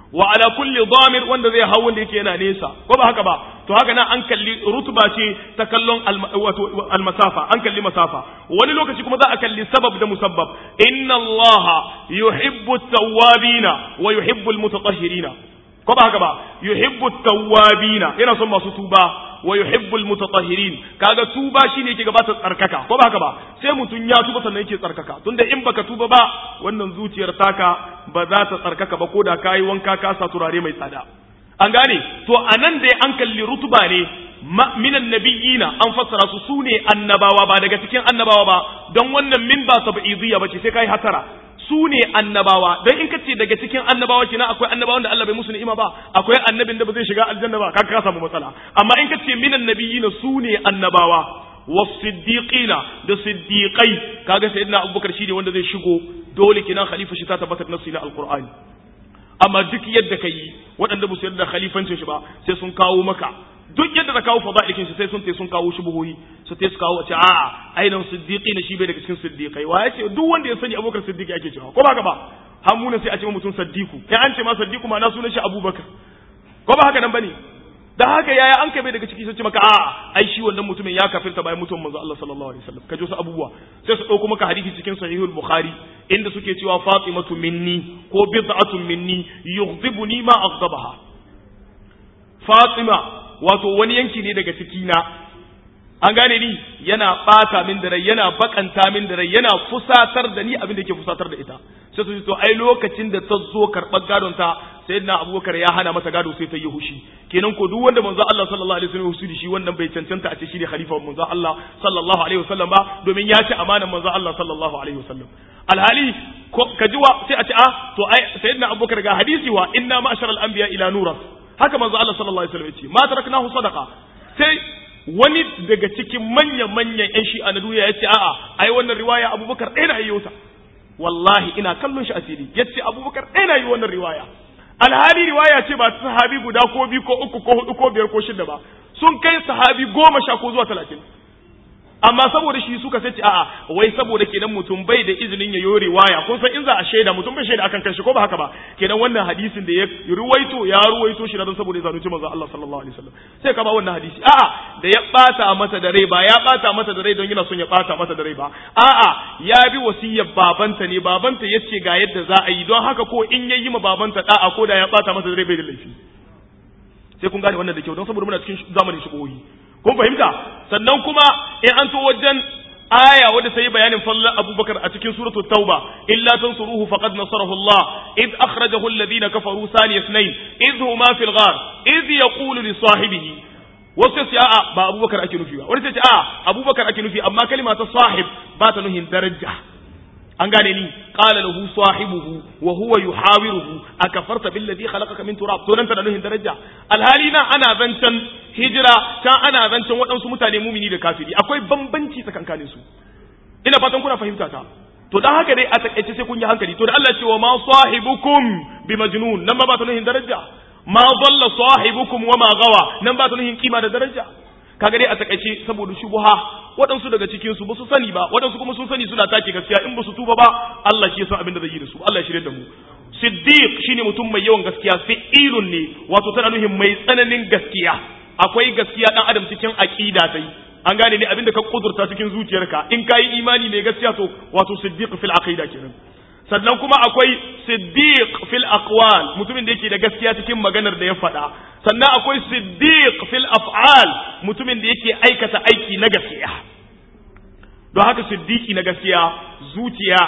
wa ala kulli damir wanda zai hau wanda yake yana nesa ko ba haka ba to haka nan an kalli rutuba ce ta kallon wato almasafa an kalli masafa wani lokaci kuma za a kalli sabab da musabbab inna allaha yuhibbu tawwabina wa yuhibbu almutatahhirina ko ba haka ba yuhibbu tawwabina yana son masu tuba wa yuhibbu almutatahhirin kaga tuba shine yake gabata tsarkaka ko ba haka ba sai mutun ya tuba sannan yake tsarkaka tunda in baka tuba ba wannan zuciyar taka ba za ta tsarkaka ba ko da kayi wanka ka sa turare mai tsada an gane to anan da an kalli rutuba ne minan nabiyina an fassara su sune annabawa ba daga cikin annabawa ba don wannan min ba tab'idiyya bace sai kai hatara su ne annabawa don in kace daga cikin annabawa kina akwai annabawan da Allah bai musu ni'ima ba akwai annabin da ba zai shiga aljanna ba kaga ka samu matsala amma in kace minan nabiyina su ne annabawa wasiddiqina da siddiqai kaga sayyidina abubakar shi ne wanda zai shigo dole kinan khalifa shi ta tabbatar nasi na alqur'ani amma duk yadda ka yi waɗanda ba su yarda khalifancin shi ba sai sun kawo maka duk yadda ta kawo fada'ikin shi sai sun te sun kawo shubuhoyi su te su kawo a ce a'a ainihin siddiqi ne shi bai daga cikin siddiqai wa ya ce duk wanda ya sani abubakar siddiqi ake cewa ko ba ka ba hamuna sai a ce mutum saddiku kai an ce ma saddiku ma na sunan shi abubakar ko ba haka nan bane da haka yaya an kai bai daga ciki sai ce maka a'a ai shi wannan mutumin ya kafirta bayan mutuwan manzo Allah sallallahu alaihi wasallam kaje su abubuwa sai su dauko maka hadisi cikin sahihul bukhari inda suke cewa fatimatu minni ko bid'atun minni yughdibuni ma aghdabaha fatima wato wani yanki ne daga cikina an gane ni yana bata min da rai yana bakanta min da rai yana fusatar da ni abin da yake fusatar da ita sai su to ai lokacin da ta zo karɓar gadon ta sayyidina abubakar ya hana mata gado sai ta yi hushi kenan ko duk wanda manzo Allah sallallahu alaihi wasallam hushi shi wannan bai cancanta a ce shi ne khalifa manzo Allah sallallahu alaihi wasallam ba domin ya ci amanar manzo Allah sallallahu alaihi wasallam alhali ka ji wa sai a ce ah to ai sayyidina abubakar ga hadisi wa inna ma'sharal anbiya ila nuras haka manzo Allah sallallahu alaihi wasallam ya ce ma taraknahu sadaqa sai wani daga cikin manya-manyan 'yan shi'a na duniya ya ce a'a ai wannan riwaya abubakar ɗaya na yi ta wallahi ina kallon shi asiri ya ce abubakar ɗaya na yi wannan riwaya alhali riwaya ce ba ta sahabi guda ko biyu ko uku ko hudu ko biyar ko shida ba sun kai sahabi goma sha ko zuwa talatin amma saboda shi suka sace a'a wai saboda kenan mutum bai da izinin ya yore waya kun san in za a shaida mutum bai shaida akan kanshi ko ba haka ba kenan wannan hadisin da ya ruwaito ya ruwaito shi don saboda ya zalunci manzo Allah sallallahu alaihi wasallam sai ka ba wannan hadisi a'a da ya bata mata da rai ba ya bata mata da rai don yana son ya bata mata da rai ba a'a ya bi wasiyyar babanta ne babanta yace ga yadda za a yi don haka ko in yayi ma babanta da'a ko da ya bata mata da rai bai da laifi sai kun gane wannan da kyau don saboda muna cikin zamanin shigohi kun fahimta sannan kuma in an to wajen aya wadda ta yi bayanin fallan abubakar a cikin suratul tauba illa tansuruhu faqad nasarahu Allah id akhrajahu alladhina kafaru sani ithnain id huma fil ghar id yaqulu li sahibihi wasu sai a'a ba abubakar ake nufi ba wani sai a'a abubakar ake nufi amma kalma ta sahib ba ta nuhin daraja an gane ni qala lahu sahibuhu wa huwa yuhawiruhu akafarta billadhi khalaqaka min turab to nan ta nuhin daraja alhali na ana zancan hijira can ana zancen waɗansu mutane mumini da kafiri akwai bambanci tsakankanin su ina fatan kuna fahimta ta to dan haka dai a takaice sai kun yi hankali to da Allah ce wa ma sahibukum bi majnun nan ba ba ta nuhin daraja ma dalla sahibukum wa ma gawa nan ba ta nuhin kima da daraja kaga dai a takaice saboda shubuha waɗansu daga cikin su ba su sani ba waɗansu kuma sun sani suna take gaskiya in ba su tuba ba Allah shi ya san abin da zai yi da su Allah ya shirye da mu siddiq shine mutum mai yawan gaskiya fi'ilun ne wato tana nuhin mai tsananin gaskiya akwai gaskiya dan adam cikin aqida sai an gane ne abinda ka kudurta cikin zuciyarka in kai imani mai gaskiya to wato siddiq fil aqida kenan sannan kuma akwai siddiq fil aqwal mutumin da yake da gaskiya cikin maganar da ya faɗa sannan akwai siddiq fil af'al mutumin da yake aikata aiki na gaskiya don haka siddiqi na gaskiya zuciya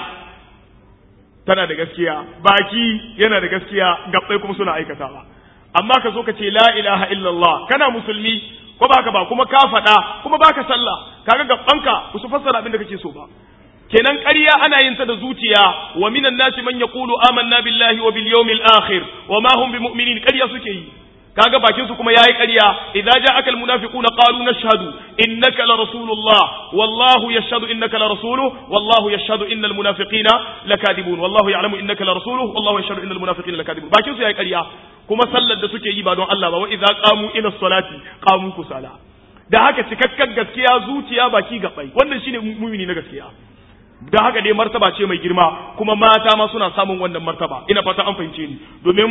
tana da gaskiya baki yana da gaskiya gabbai kuma suna aikatawa amma ka zo ka ce la ilaha illallah kana musulmi ko baka ba kuma ka faɗa kuma baka sallah kaga gabbanka ba su fassara abin da kake so ba kenan ƙarya ana yin ta da zuciya wa minan nasi man yaqulu amanna billahi wa bil yawmil akhir wa ma hum bimu'minin ƙarya suke yi kaga bakin su kuma yayi ƙarya idza ja'aka al munafiquna qalu nashhadu innaka la rasulullah wallahu yashhadu innaka la rasuluhu wallahu yashhadu innal munafiqina lakadibun wallahu ya'lamu innaka la rasuluhu wallahu yashhadu innal munafiqina lakadibun bakin su yayi ƙarya kuma sallar da suke yi ba don Allah ba wa idza qamu ila salati qamu kusala da haka cikakken gaskiya zuciya baki gabai wannan shine mumini na gaskiya da haka dai martaba ce mai girma kuma mata ma suna samun wannan martaba ina fata an fahimce ni domin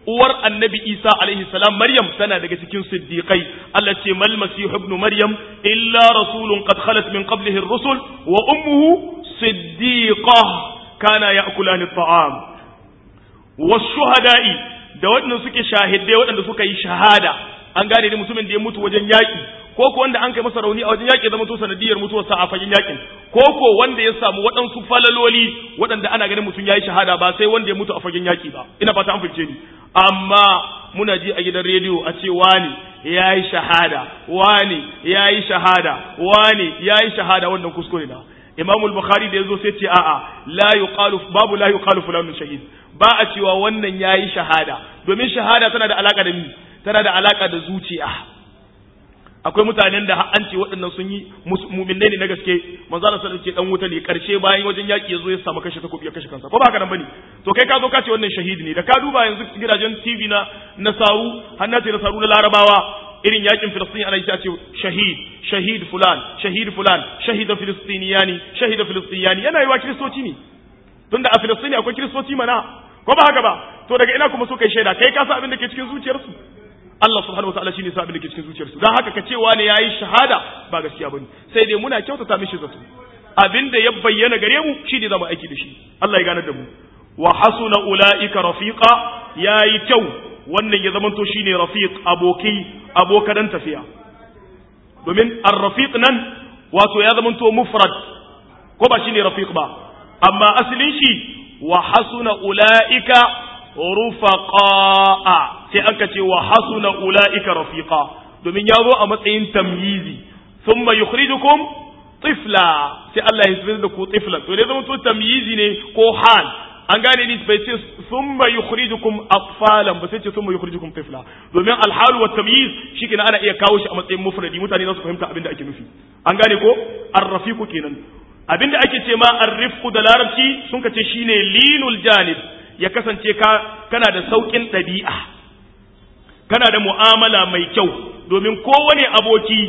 uwar annabi Isa alaihi salam Maryam tana daga cikin siddiqai Allah ce mal masih ibn Maryam illa rasulun qad khalat min qablihi ar-rusul wa ummuhu siddiqah kana ya'kulani at-ta'am wash-shuhada'i da waɗanda suke shahidai waɗanda suka yi shahada an gane ne mutumin da ya mutu wajen yaƙi ko ko wanda an kai masa rauni a wajen yaƙi zama to sanadiyar mutuwarsa a fagen yaƙin ko ko wanda ya samu waɗansu falaloli waɗanda ana ganin mutum ya yi shahada ba sai wanda ya mutu a fagen yaƙi ba ina fata an fice ni amma muna ji a gidan rediyo a ce wani ya yi shahada wani ya yi shahada wani ya yi shahada wannan kuskure na imamul bukhari da ya zo sai ce a'a la yuqalu babu la yuqalu fulanun shahid ba a cewa wannan yayi shahada domin shahada tana da alaka da mi tana da alaka da zuciya akwai mutanen da an ce waɗannan sun yi mu'minai ne na gaske manzo Allah sallallahu ce dan wuta ne karshe bayan wajen yaki yazo ya samu kashe takobi ya kashe kansa ko ba haka nan bane to kai ka zo ka ce wannan shahidi ne da ka duba yanzu gidajen TV na nasaru hannati nasaru na larabawa irin yakin Filistin ana yi ce shahid shahid fulan shahid fulan shahida filistiniyani shahida filistiniyani yana yi wa kiristoci ne tunda a Filistini akwai kiristoci mana ko ba haka ba to daga ina kuma suka yi shaida kai ka san abin da ke cikin zuciyarsu Allah subhanahu wataala shine sa abin da ke cikin zuciyarsu dan haka ka ce wani yayi shahada ba gaskiya bane sai dai muna kyautata mishi zato abin da ya bayyana gare mu shi ne zama aiki da shi Allah ya gane da mu wa hasuna ulaika rafiqa yayi kyau wannan ya zamanto shine rafiq aboki abokan tafiya domin ar-rafiq nan wato ya zamanto mufrad ko ba shine rafiq ba amma asalin shi wa hasuna ulaika rufaqa'a sai aka ce wa hasuna ulaika rafiqa domin ya zo a matsayin tamyizi thumma yukhrijukum tifla sai Allah ya tsira da ku tifla to dai zama to tamyizi ne ko hal an gane ni bai ce thumma yukhrijukum atfalan ba sai ce thumma yukhrijukum tifla domin alhalu wa tamyiz shikenan ana iya kawo shi a matsayin mufradi mutane za su fahimta abin da ake nufi an gane ko arrafiqu kenan abinda ake ce ma arrifku da larabci sun ka ce shine linul janib ya kasance ka kana da saukin ɗabi'a kana da mu'amala mai kyau domin kowane aboki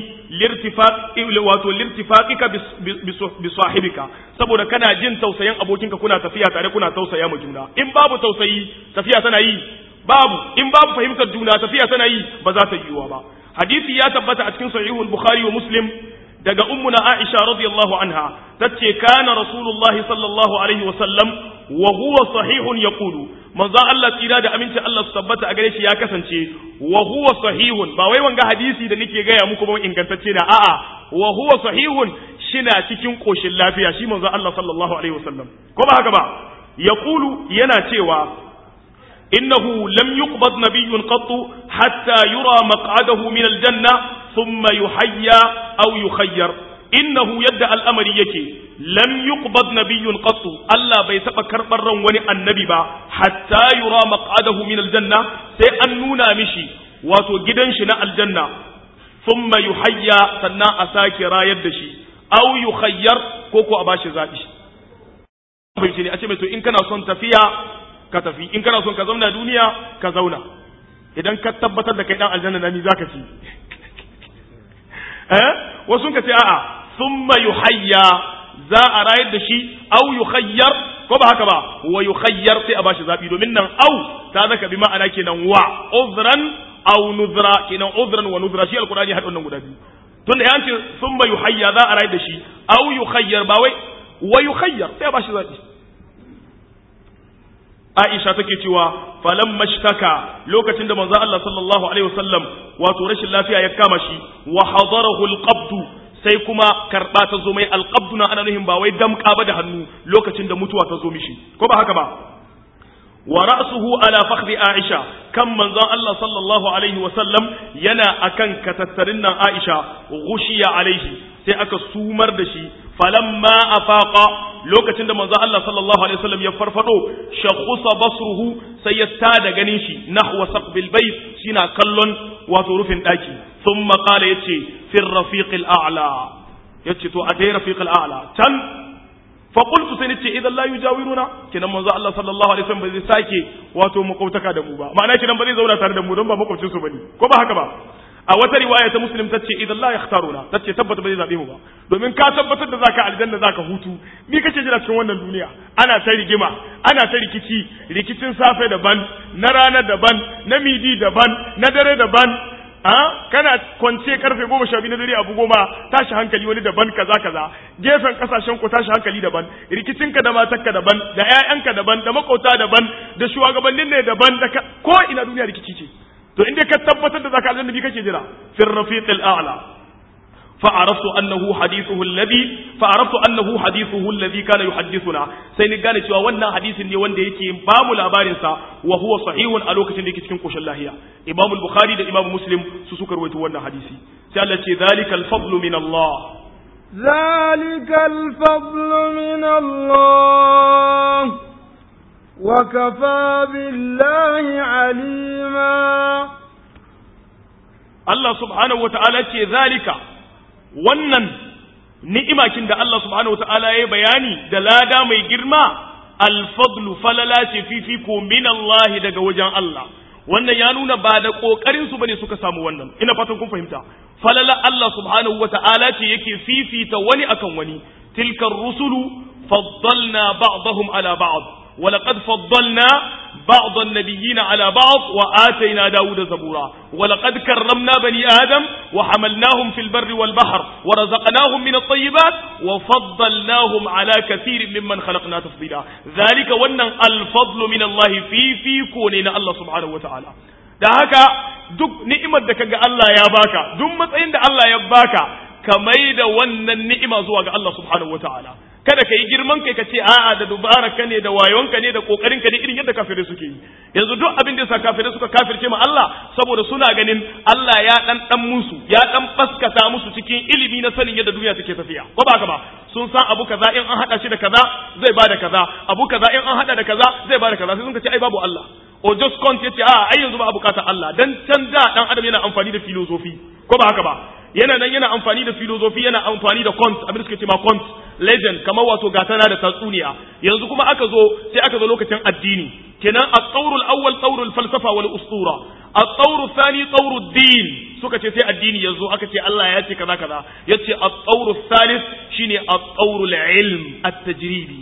wato lirtifaqika bi sahibika saboda kana jin tausayin abokinka kuna tafiya tare kuna tausaya ma juna in babu tausayi tafiya tana yi babu in babu fahimtar juna tafiya tana yi ba za ta yiwuwa ba hadisi ya tabbata a cikin sahihul bukhari wa muslim daga ummuna Aisha radiyallahu anha tace kana Rasulullahi sallallahu alaihi wa sallam wa huwa sahihun yaqulu manzo Allah tsira da aminci Allah su tabbata a gare shi ya kasance wa huwa sahihun ba wai wanga hadisi da nake gaya muku ba ingantacce na a'a wa huwa sahihun shina cikin koshin lafiya shi manzo Allah sallallahu alaihi wa sallam ko ba haka ba yaqulu yana cewa إنه لم يقبض نبي قط حتى يرى مقعده من الجنة ثم يحيى أو يخير إنه يدعى الأمر يكي لم يقبض نبي قط ألا بيتبقى كربرا وني النبي با حتى يرى مقعده من الجنة سيأنونا مشي واتو جدنشنا الجنة ثم يحيى سنا أساكي رايد شي أو يخير كوكو أباشي زادش fahimci a ce mai to in kana son tafiya ka tafi in kana son ka zauna duniya ka zauna idan ka tabbatar da kai dan aljanna na ni zaka ci eh wasu ka ce a'a thumma yuhayya za a rayar da shi au yukhayyar ko ba haka ba wa yukhayyar sai a bashi zabi domin nan au ta zaka bi ma'ana kenan wa uzran au nuzra kenan uzran wa nuzra shi alqur'ani hadon nan guda biyu tunda ya ce thumma yuhayya za a rayar da shi au yukhayyar ba wai wa yukhayyar sai a bashi zabi Aisha take cewa falam mashtaka lokacin da manzo Allah sallallahu alaihi wasallam wato rashin lafiya ya kama shi wa hadarahu alqabd sai kuma karba ta zo mai alqabd na ana nuhin ba wai damka ba da hannu lokacin da mutuwa ta zo mishi ko ba haka ba wa ra'suhu ala fakhdi Aisha kan manzon Allah sallallahu alaihi wasallam yana akan katattarin nan Aisha ghushiya alaihi sai aka sumar da shi falamma afaqa lokacin da manzo Allah sallallahu alaihi wasallam ya farfado shakhusa basruhu sai ya tada ganin shi nahwa saqbil bayt shina kallon wato rufin daki thumma qala yace fi rafiq al-a'la yace to a dai rafiq al-a'la can fa qultu sai nace idan la yujawiruna kinan manzo Allah sallallahu alaihi wasallam ba zai sake wato makwabtaka da mu ba ma'ana kinan ba zai zauna tare da mu don ba makwabcin su bane ko ba haka ba a wata riwaya ta muslim tace idan la yakhtaruna tace tabbata ba zai zabe mu ba domin ka tabbatar da zaka aljanna zaka hutu ni kace jira cikin wannan duniya ana ta rigima ana ta rikici rikicin safe daban na rana daban na midi daban na dare daban a kana kwance karfe goma sha biyu na dare abu goma tashi hankali wani daban kaza kaza gefen kasashen ku tashi hankali daban rikicinka da matarka daban da ƴaƴanka daban da makauta daban da shugabannin ne daban da ko ina duniya rikici ce to inda ka tabbatar da zaka aljanna bi kake jira fir rafiqil a'la فعرفت أنه حديثه الذي فعرفت أنه حديثه الذي كان يحدثنا سين gane cewa wannan hadisin ne wanda yake ba mu labarin sa wa huwa sahihun a lokacin da yake cikin koshin lahiya Imam al-Bukhari da Imam Muslim su suka rawaito wannan hadisi sai Allah ce zalikal fadlu min Allah zalikal fadlu min Allah wa kafa billahi alima Allah subhanahu wa ta'ala ce zalika wannan ni'imakin da Allah subhanahu wa ta'ala ya bayani da lada mai girma alfadlu falala ce fifiko min Allah daga wajen Allah wannan ya nuna ba da kokarin su bane suka samu wannan ina fatan kun fahimta falala Allah subhanahu wa ta'ala ce yake fifita wani akan wani tilkar rusulu faddalna ba'dahum ala ba'd ولقد فضلنا بعض النبيين على بعض وآتينا داود زبورا ولقد كرمنا بني آدم وحملناهم في البر والبحر ورزقناهم من الطيبات وفضلناهم على كثير ممن خلقنا تفضيلا ذلك ون الفضل من الله في في كوننا الله سبحانه وتعالى da haka duk ni'imar da kaga Allah ya baka duk matsayin da Allah ya baka ka mai da wannan ni'ima zuwa ga Allah subhanahu wataala kada ka yi girman kai ka ce a'a da dubaraka ne da wayonka ne da kokarin ka ne irin yadda kafirai suke yi yanzu duk abin da yasa kafirai suka kafirce ma Allah saboda suna ganin Allah ya dan dan musu ya dan baskata musu cikin ilimi na sanin yadda duniya take tafiya ko ba haka ba sun san abu kaza in an hada shi da kaza zai bada kaza abu kaza in an hada da kaza zai bada kaza sai sun ce ai babu Allah o just count yace a ai yanzu ba bukatar Allah dan can da dan adam yana amfani da filosofi ko ba haka ba yana nan yana amfani da filosofi yana amfani da cont abin da suke ce ma cont legend kamar wato gatana da tatsuniya yanzu kuma aka zo sai aka zo lokacin addini kenan at-tawrul awwal tawrul falsafa wal ustura at-tawrul thani tawrul din suka ce sai addini yanzu aka ce Allah ya ce kaza kaza yace at-tawrul thalith shine at-tawrul ilm at-tajribi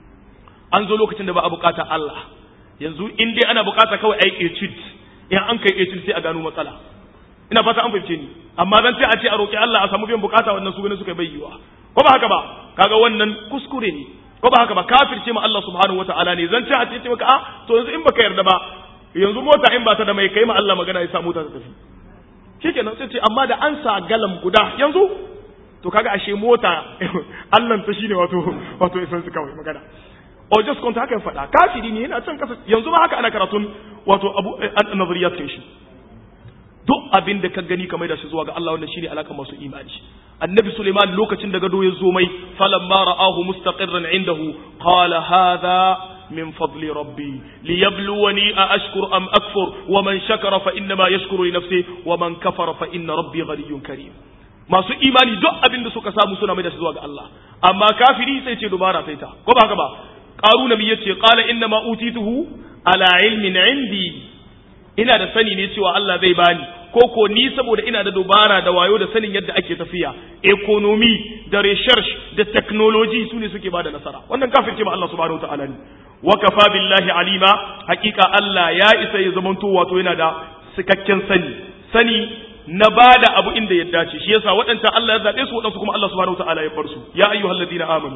an zo lokacin da ba a bukata Allah yanzu in dai ana bukata kawai ai etude in an kai etude sai a gano matsala ina fata an fahimce ni amma zan ce a ce a roƙi Allah a samu biyan bukata wannan su gane suka bayyana ko ba haka ba kaga wannan kuskure ne ko ba haka ba kafirce ma Allah subhanahu wataala ne zan ce a ce maka a to yanzu in baka yarda ba yanzu mota in ba ta da mai kai ma Allah magana ya sa mota ta tafi shikenan sai ce amma da an sa galam guda yanzu to kaga ashe mota Allah ta shine wato wato isan su kawai magana o just konta haka faɗa kafiri ne yana can kasa yanzu ma haka ana karatun wato abu nazariyat kai shi duk abin da ka gani kamar da shi zuwa ga Allah wannan shine alakan masu imani annabi Suleiman lokacin da gado ya zo mai falamma ra'ahu mustaqirran indahu qala hadha min fadli rabbi liyabluwani a ashkur am akfur wa man shakara fa inna ma yashkuru li nafsi wa man kafara fa inna rabbi ghaniyyun karim masu imani duk abin da suka samu suna mai da shi zuwa ga Allah amma kafiri sai ce dubara sai ta ko ba haka ba qaruna mi yace qala inna ma utituhu ala ilmin indi ina da sani ne cewa Allah zai bani ko ko ni saboda ina da dubara da wayo da sanin yadda ake tafiya economy da research da technology su ne suke bada nasara wannan kafirce ma Allah subhanahu wataala ne wa kafa billahi alima hakika Allah ya isa ya zamanto wato yana da cikakken sani sani na bada abu inda ya dace shi yasa waɗancan Allah ya zabe su waɗansu kuma Allah subhanahu wataala ya bar su ya ayyuhalladhina amanu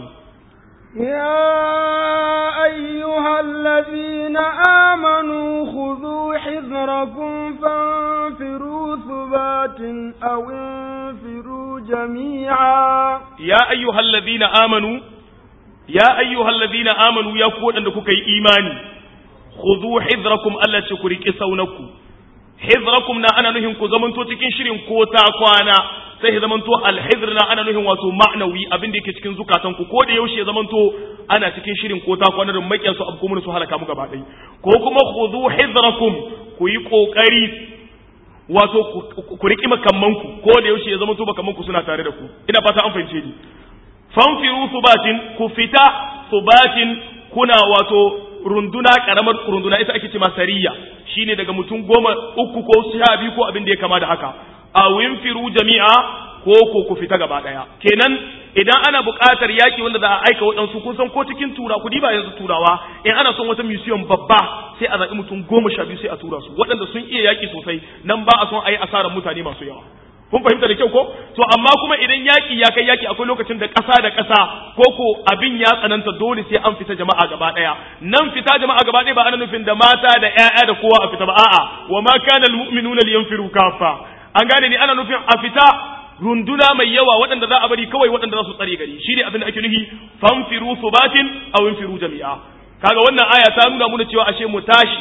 يا أيها الذين آمنوا خذوا حذركم فانفروا ثبات أو انفروا جميعا يا أيها الذين آمنوا يا أيها الذين آمنوا يقول أنكم كي إيماني خذوا حذركم ألا شكرك سونكم hizrakum na ana nuhin ku zamanto cikin shirin ko ta kwana sai ya zamanto alhizr na ana nuhin wato ma'nawi abin da yake cikin zukatan ku ko da yaushe ya zamanto ana cikin shirin ko ta kwana da makiyan su abu kuma su halaka mu gaba ɗaya ko kuma khudhu hizrakum ku yi kokari wato ku riki makamman ku ko da yaushe ya zamanto makamman ku suna tare da ku ina fata an fahimce ni fanfiru subatin ku fita subatin kuna wato runduna karamar runduna ita ake ce sariya shine daga mutum goma uku ko sha biyu ko abin da ya kama da haka aw infiru jami'a ko ko ku fita gaba daya kenan idan ana buƙatar yaki wanda za a aika waɗansu kun san ko cikin tura ku diba yanzu turawa in ana son wata museum babba sai a zaɓi mutum goma sha biyu sai a tura su waɗanda sun iya yaki sosai nan ba a son a yi asarar mutane masu yawa kun fahimta da kyau ko to amma kuma idan yaki ya kai yaki akwai lokacin da ƙasa da ƙasa ko ko abin ya tsananta dole sai an fita jama'a gaba ɗaya nan fita jama'a gaba ɗaya ba ana nufin da mata da ƴaƴa da kowa a fita ba a'a wa ma kana almu'minuna liyanfiru kaffa an gane ni ana nufin a fita runduna mai yawa waɗanda za a bari kawai waɗanda za su tsare gari shi ne abin da ake nufi fanfiru subatin aw infiru jami'a kaga wannan aya ta nuna muna cewa ashe mu tashi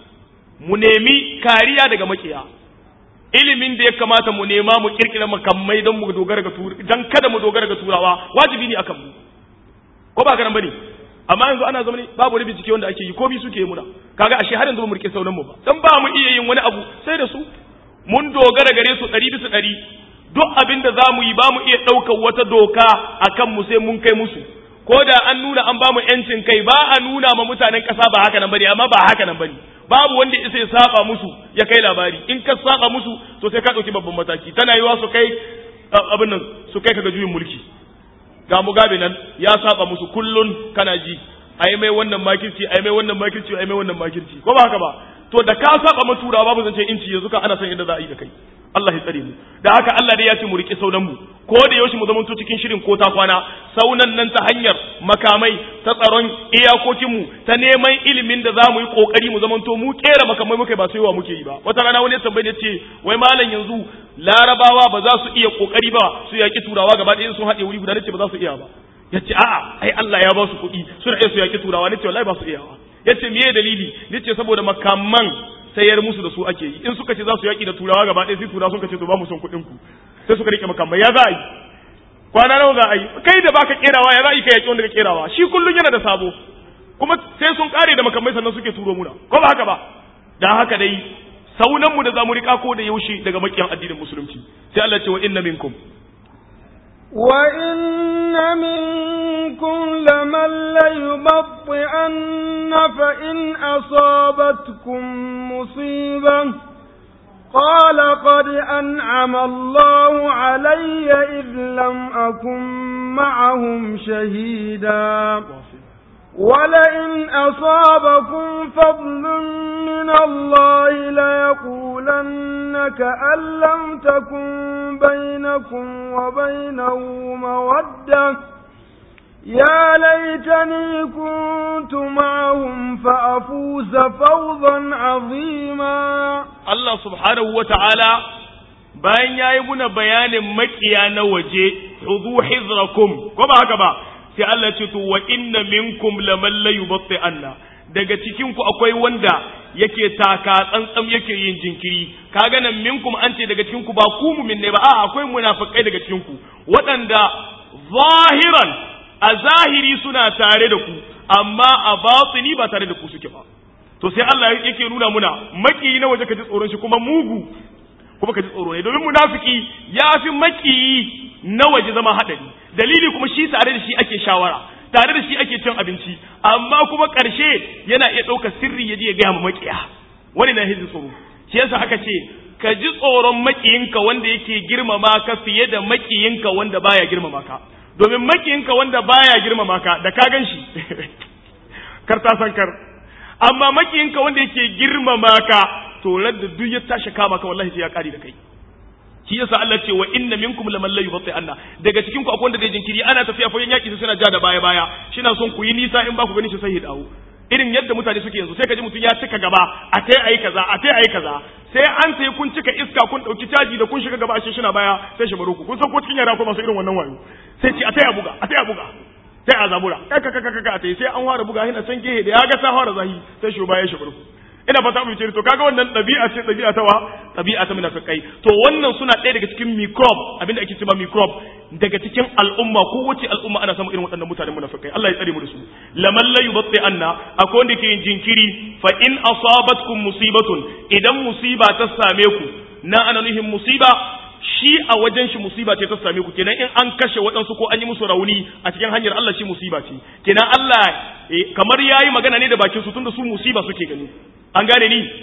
mu nemi kariya daga makiya ilimin da ya kamata mu nema mu kirkira makamai don mu dogara ga dan kada mu dogara ga turawa wajibi ne akan mu ko ba garan bane amma yanzu ana zama ne babu wani bincike wanda ake yi ko bi suke yi muna kaga ashe har yanzu ba mu rike saunan mu ba dan ba mu iya yin wani abu sai da su mun dogara gare su ɗari bisa ɗari duk abin da za mu yi ba mu iya ɗaukar wata doka a kanmu sai mun kai musu ko da an nuna an ba mu ‘yancin kai ba a nuna ma mutanen ƙasa ba haka nan bane amma ba haka nan bane babu wanda isa ya saba musu ya kai labari in ka saba musu to sai ka ɗauki babban mataki tana yiwa su kai abin nan su kai ka ga juyin mulki ga mugabe nan ya saba musu kullun kana ji ai mai wannan makirci ai mai wannan makirci ai mai wannan makirci ko ba haka ba to da ka saba ma turawa babu zance inci yanzu ka ana son yadda za a yi da kai Allah ya tsare mu da haka Allah dai ya ce mu rike saunan mu ko da yaushe mu zamanto cikin shirin ko ta kwana saunan nan ta hanyar makamai ta tsaron iyakokin mu ta neman ilimin da za mu yi kokari mu zamanto mu kera makamai muka ba sai wa muke yi ba wata rana wani tambaye ce wai malam yanzu larabawa ba za su iya kokari ba su yaki turawa gaba ɗaya sun haɗe wuri guda nace ba za su iya ba yace a'a ai Allah ya ba su kuɗi suna iya su yaki turawa nace wallahi ba su iya ba yace meye dalili nace saboda makaman sayar musu da su ake yi in suka ce za su yaki da turawa gaba ɗaya sai turawa sun ce to ba mu son kuɗin ku sai suka rike makamai ya za a yi kwana nawa za a yi kai da baka kerawa ya za a yi ka yaki wanda ka kerawa shi kullun yana da sabo kuma sai sun kare da makamai sannan suke turo muna ko ba haka ba dan haka dai saunan mu da zamu rika ko da yaushe daga makiyan addinin musulunci sai Allah ce wa inna minkum وإن منكم لمن ليبطئن فإن أصابتكم مصيبة قال قد أنعم الله علي إذ لم أكن معهم شهيدا ولئن أصابكم فضل من الله ليقولن كأن لم تكن بينكم وبينه مودة يا ليتني كنت معهم فأفوز فوزا عظيما الله سبحانه وتعالى bayan ya yi muna bayanin makiya na waje hudu hizrakum ko ba haka ba sai Allah ce to wa inna minkum laman la yubatti anna daga cikin ku akwai wanda yake taka tsantsam yake yin jinkiri kaga nan minkum an ce daga cikin ku ba ku mumin ne ba a akwai munafikai daga cikin ku waɗanda zahiran a zahiri suna tare da ku amma a batini ba tare da ku suke ba to sai Allah yake nuna muna maki na waje ka ji tsoron shi kuma mugu kuma ka ji tsoro ne domin munafiki ya fi makiyi na waje zama haɗari dalili kuma shi tare da shi ake shawara tare da shi ake cin abinci amma kuma ƙarshe yana iya ɗaukar sirri ya je ya gaya ma makiya wani na hizin tsoro shi yasa aka ce ka ji tsoron makiyinka wanda yake girmama ka fiye da makiyinka wanda baya girmama ka domin makiyinka wanda baya girmama ka da ka gan shi kar ta san kar amma makiyinka wanda yake girmama ka to da duk ya tashi kama ka wallahi sai ya kare da kai shi yasa Allah ce wa inna minkum laman la yubti anna daga cikin ku akwai wanda zai jinkiri ana tafiya fagen yaki sai suna ja da baya baya shina son ku yi nisa in ba ku gani shi sai ya dawo irin yadda mutane suke yanzu sai ka ji mutum ya cika gaba a tai ayi kaza a tai ayi kaza sai an sai kun cika iska kun dauki caji da kun shiga gaba shi shina baya sai shi baro ku kun san ko cikin yara ko masu irin wannan wayo sai ce a tai a buga a tai a buga sai a zabura kaka kaka kaka a tai sai an fara buga hina can gehe da ya ga ta fara zahi sai shi baya shi baro ina fata mu ce to kaga wannan ɗabi'a ce ɗabi'a ta wa ɗabi'a ta munafikai to wannan suna ɗaya daga cikin microbe abinda ake cewa microbe daga cikin al'umma ko wace al'umma ana samun irin waɗannan mutanen munafikai Allah ya tsare mu da su laman la yubatti anna akwai wanda ke yin jinkiri fa in asabatkum musibatun idan musiba ta same ku na ana nuhin musiba shi a wajen shi musiba ce ta same ku kenan in an kashe waɗansu ko an yi musu rauni a cikin hanyar Allah shi musiba ce kenan Allah kamar yayi magana ne da bakin su tunda su musiba suke gani an gane ni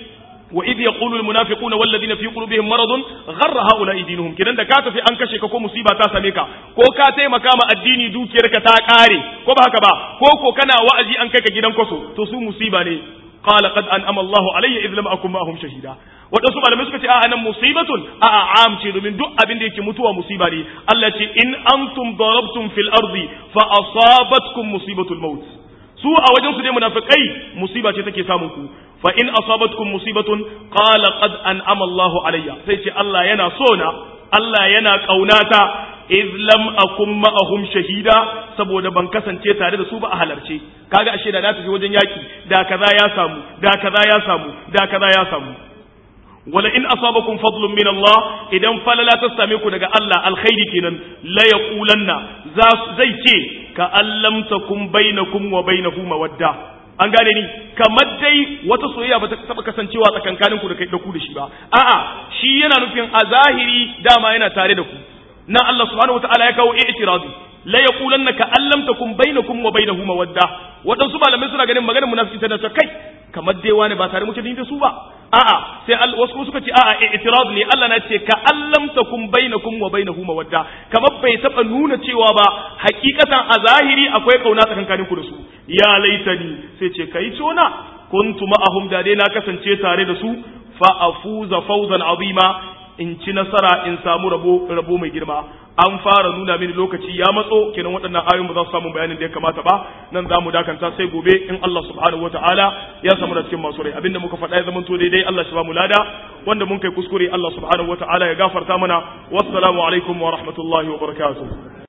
wa idh yaqulu al munafiquna wal ladina fi qulubihim maradun gharra haula dinuhum kidan da ka tafi an kashe ka ko musiba ta same ka ko ka taimaka ma addini dukiyarka ta kare ko ba haka ba ko ko kana wa'azi an kai ka gidan kwaso to su musiba ne qala qad an'ama Allahu alayya idh lam akun ma'ahum shahida wadansu malamai suka ce a nan musibatun a am ce domin duk abin da yake mutuwa musiba ne Allah ce in antum darabtum fil ardi fa asabatkum musibatul maut su a wajen su dai munafikai musiba ce take samun ku fa in asabatkum musibatun qala qad an'ama Allahu alayya sai ce Allah yana so na Allah yana kaunata iz lam akum ma'ahum shahida saboda ban kasance tare da su ba a halarce kaga ashe da na tafi wajen yaki da kaza ya samu da kaza ya samu da kaza ya samu wala in asabakum fadlun min Allah idan falala ta same ku daga Allah alkhairi kenan la yaqulanna zai ce ka allam takum bainakum wa bainahu mawadda an gane ni kamar dai wata soyayya ba ta taba kasancewa tsakankanin ku da kai da ku da shi ba a'a shi yana nufin a zahiri dama yana tare da ku nan Allah subhanahu wataala ya kawo i'tiradi la yaqulanna ka allam takum bainakum wa bainahu mawadda wadansu malamai suna ganin maganar munafiki tana ta kai kamar dai wani ba tare muke da su ba a'a sai wasu suka ce a'a i'tirad ne Allah na ce ka allam takum bainakum wa bainahu mawadda kamar bai taba nuna cewa ba hakikatan a zahiri akwai kauna tsakankanin ku da su ya laitani sai ce kai tona kuntu ma'ahum da dai na kasance tare da su fa afuza fawzan azima in ci nasara in samu rabo rabo mai girma an fara nuna mini lokaci ya matso kenan waɗannan ayoyin ba za su samu bayanin da ya kamata ba nan za mu dakanta sai gobe in Allah subhanahu wataala ya samu da cikin masu rai abinda muka faɗa ya zamanto daidai Allah shi ba mu lada wanda mun kai kuskure Allah subhanahu wataala ya gafarta mana wassalamu alaikum wa rahmatullahi wa barakatuh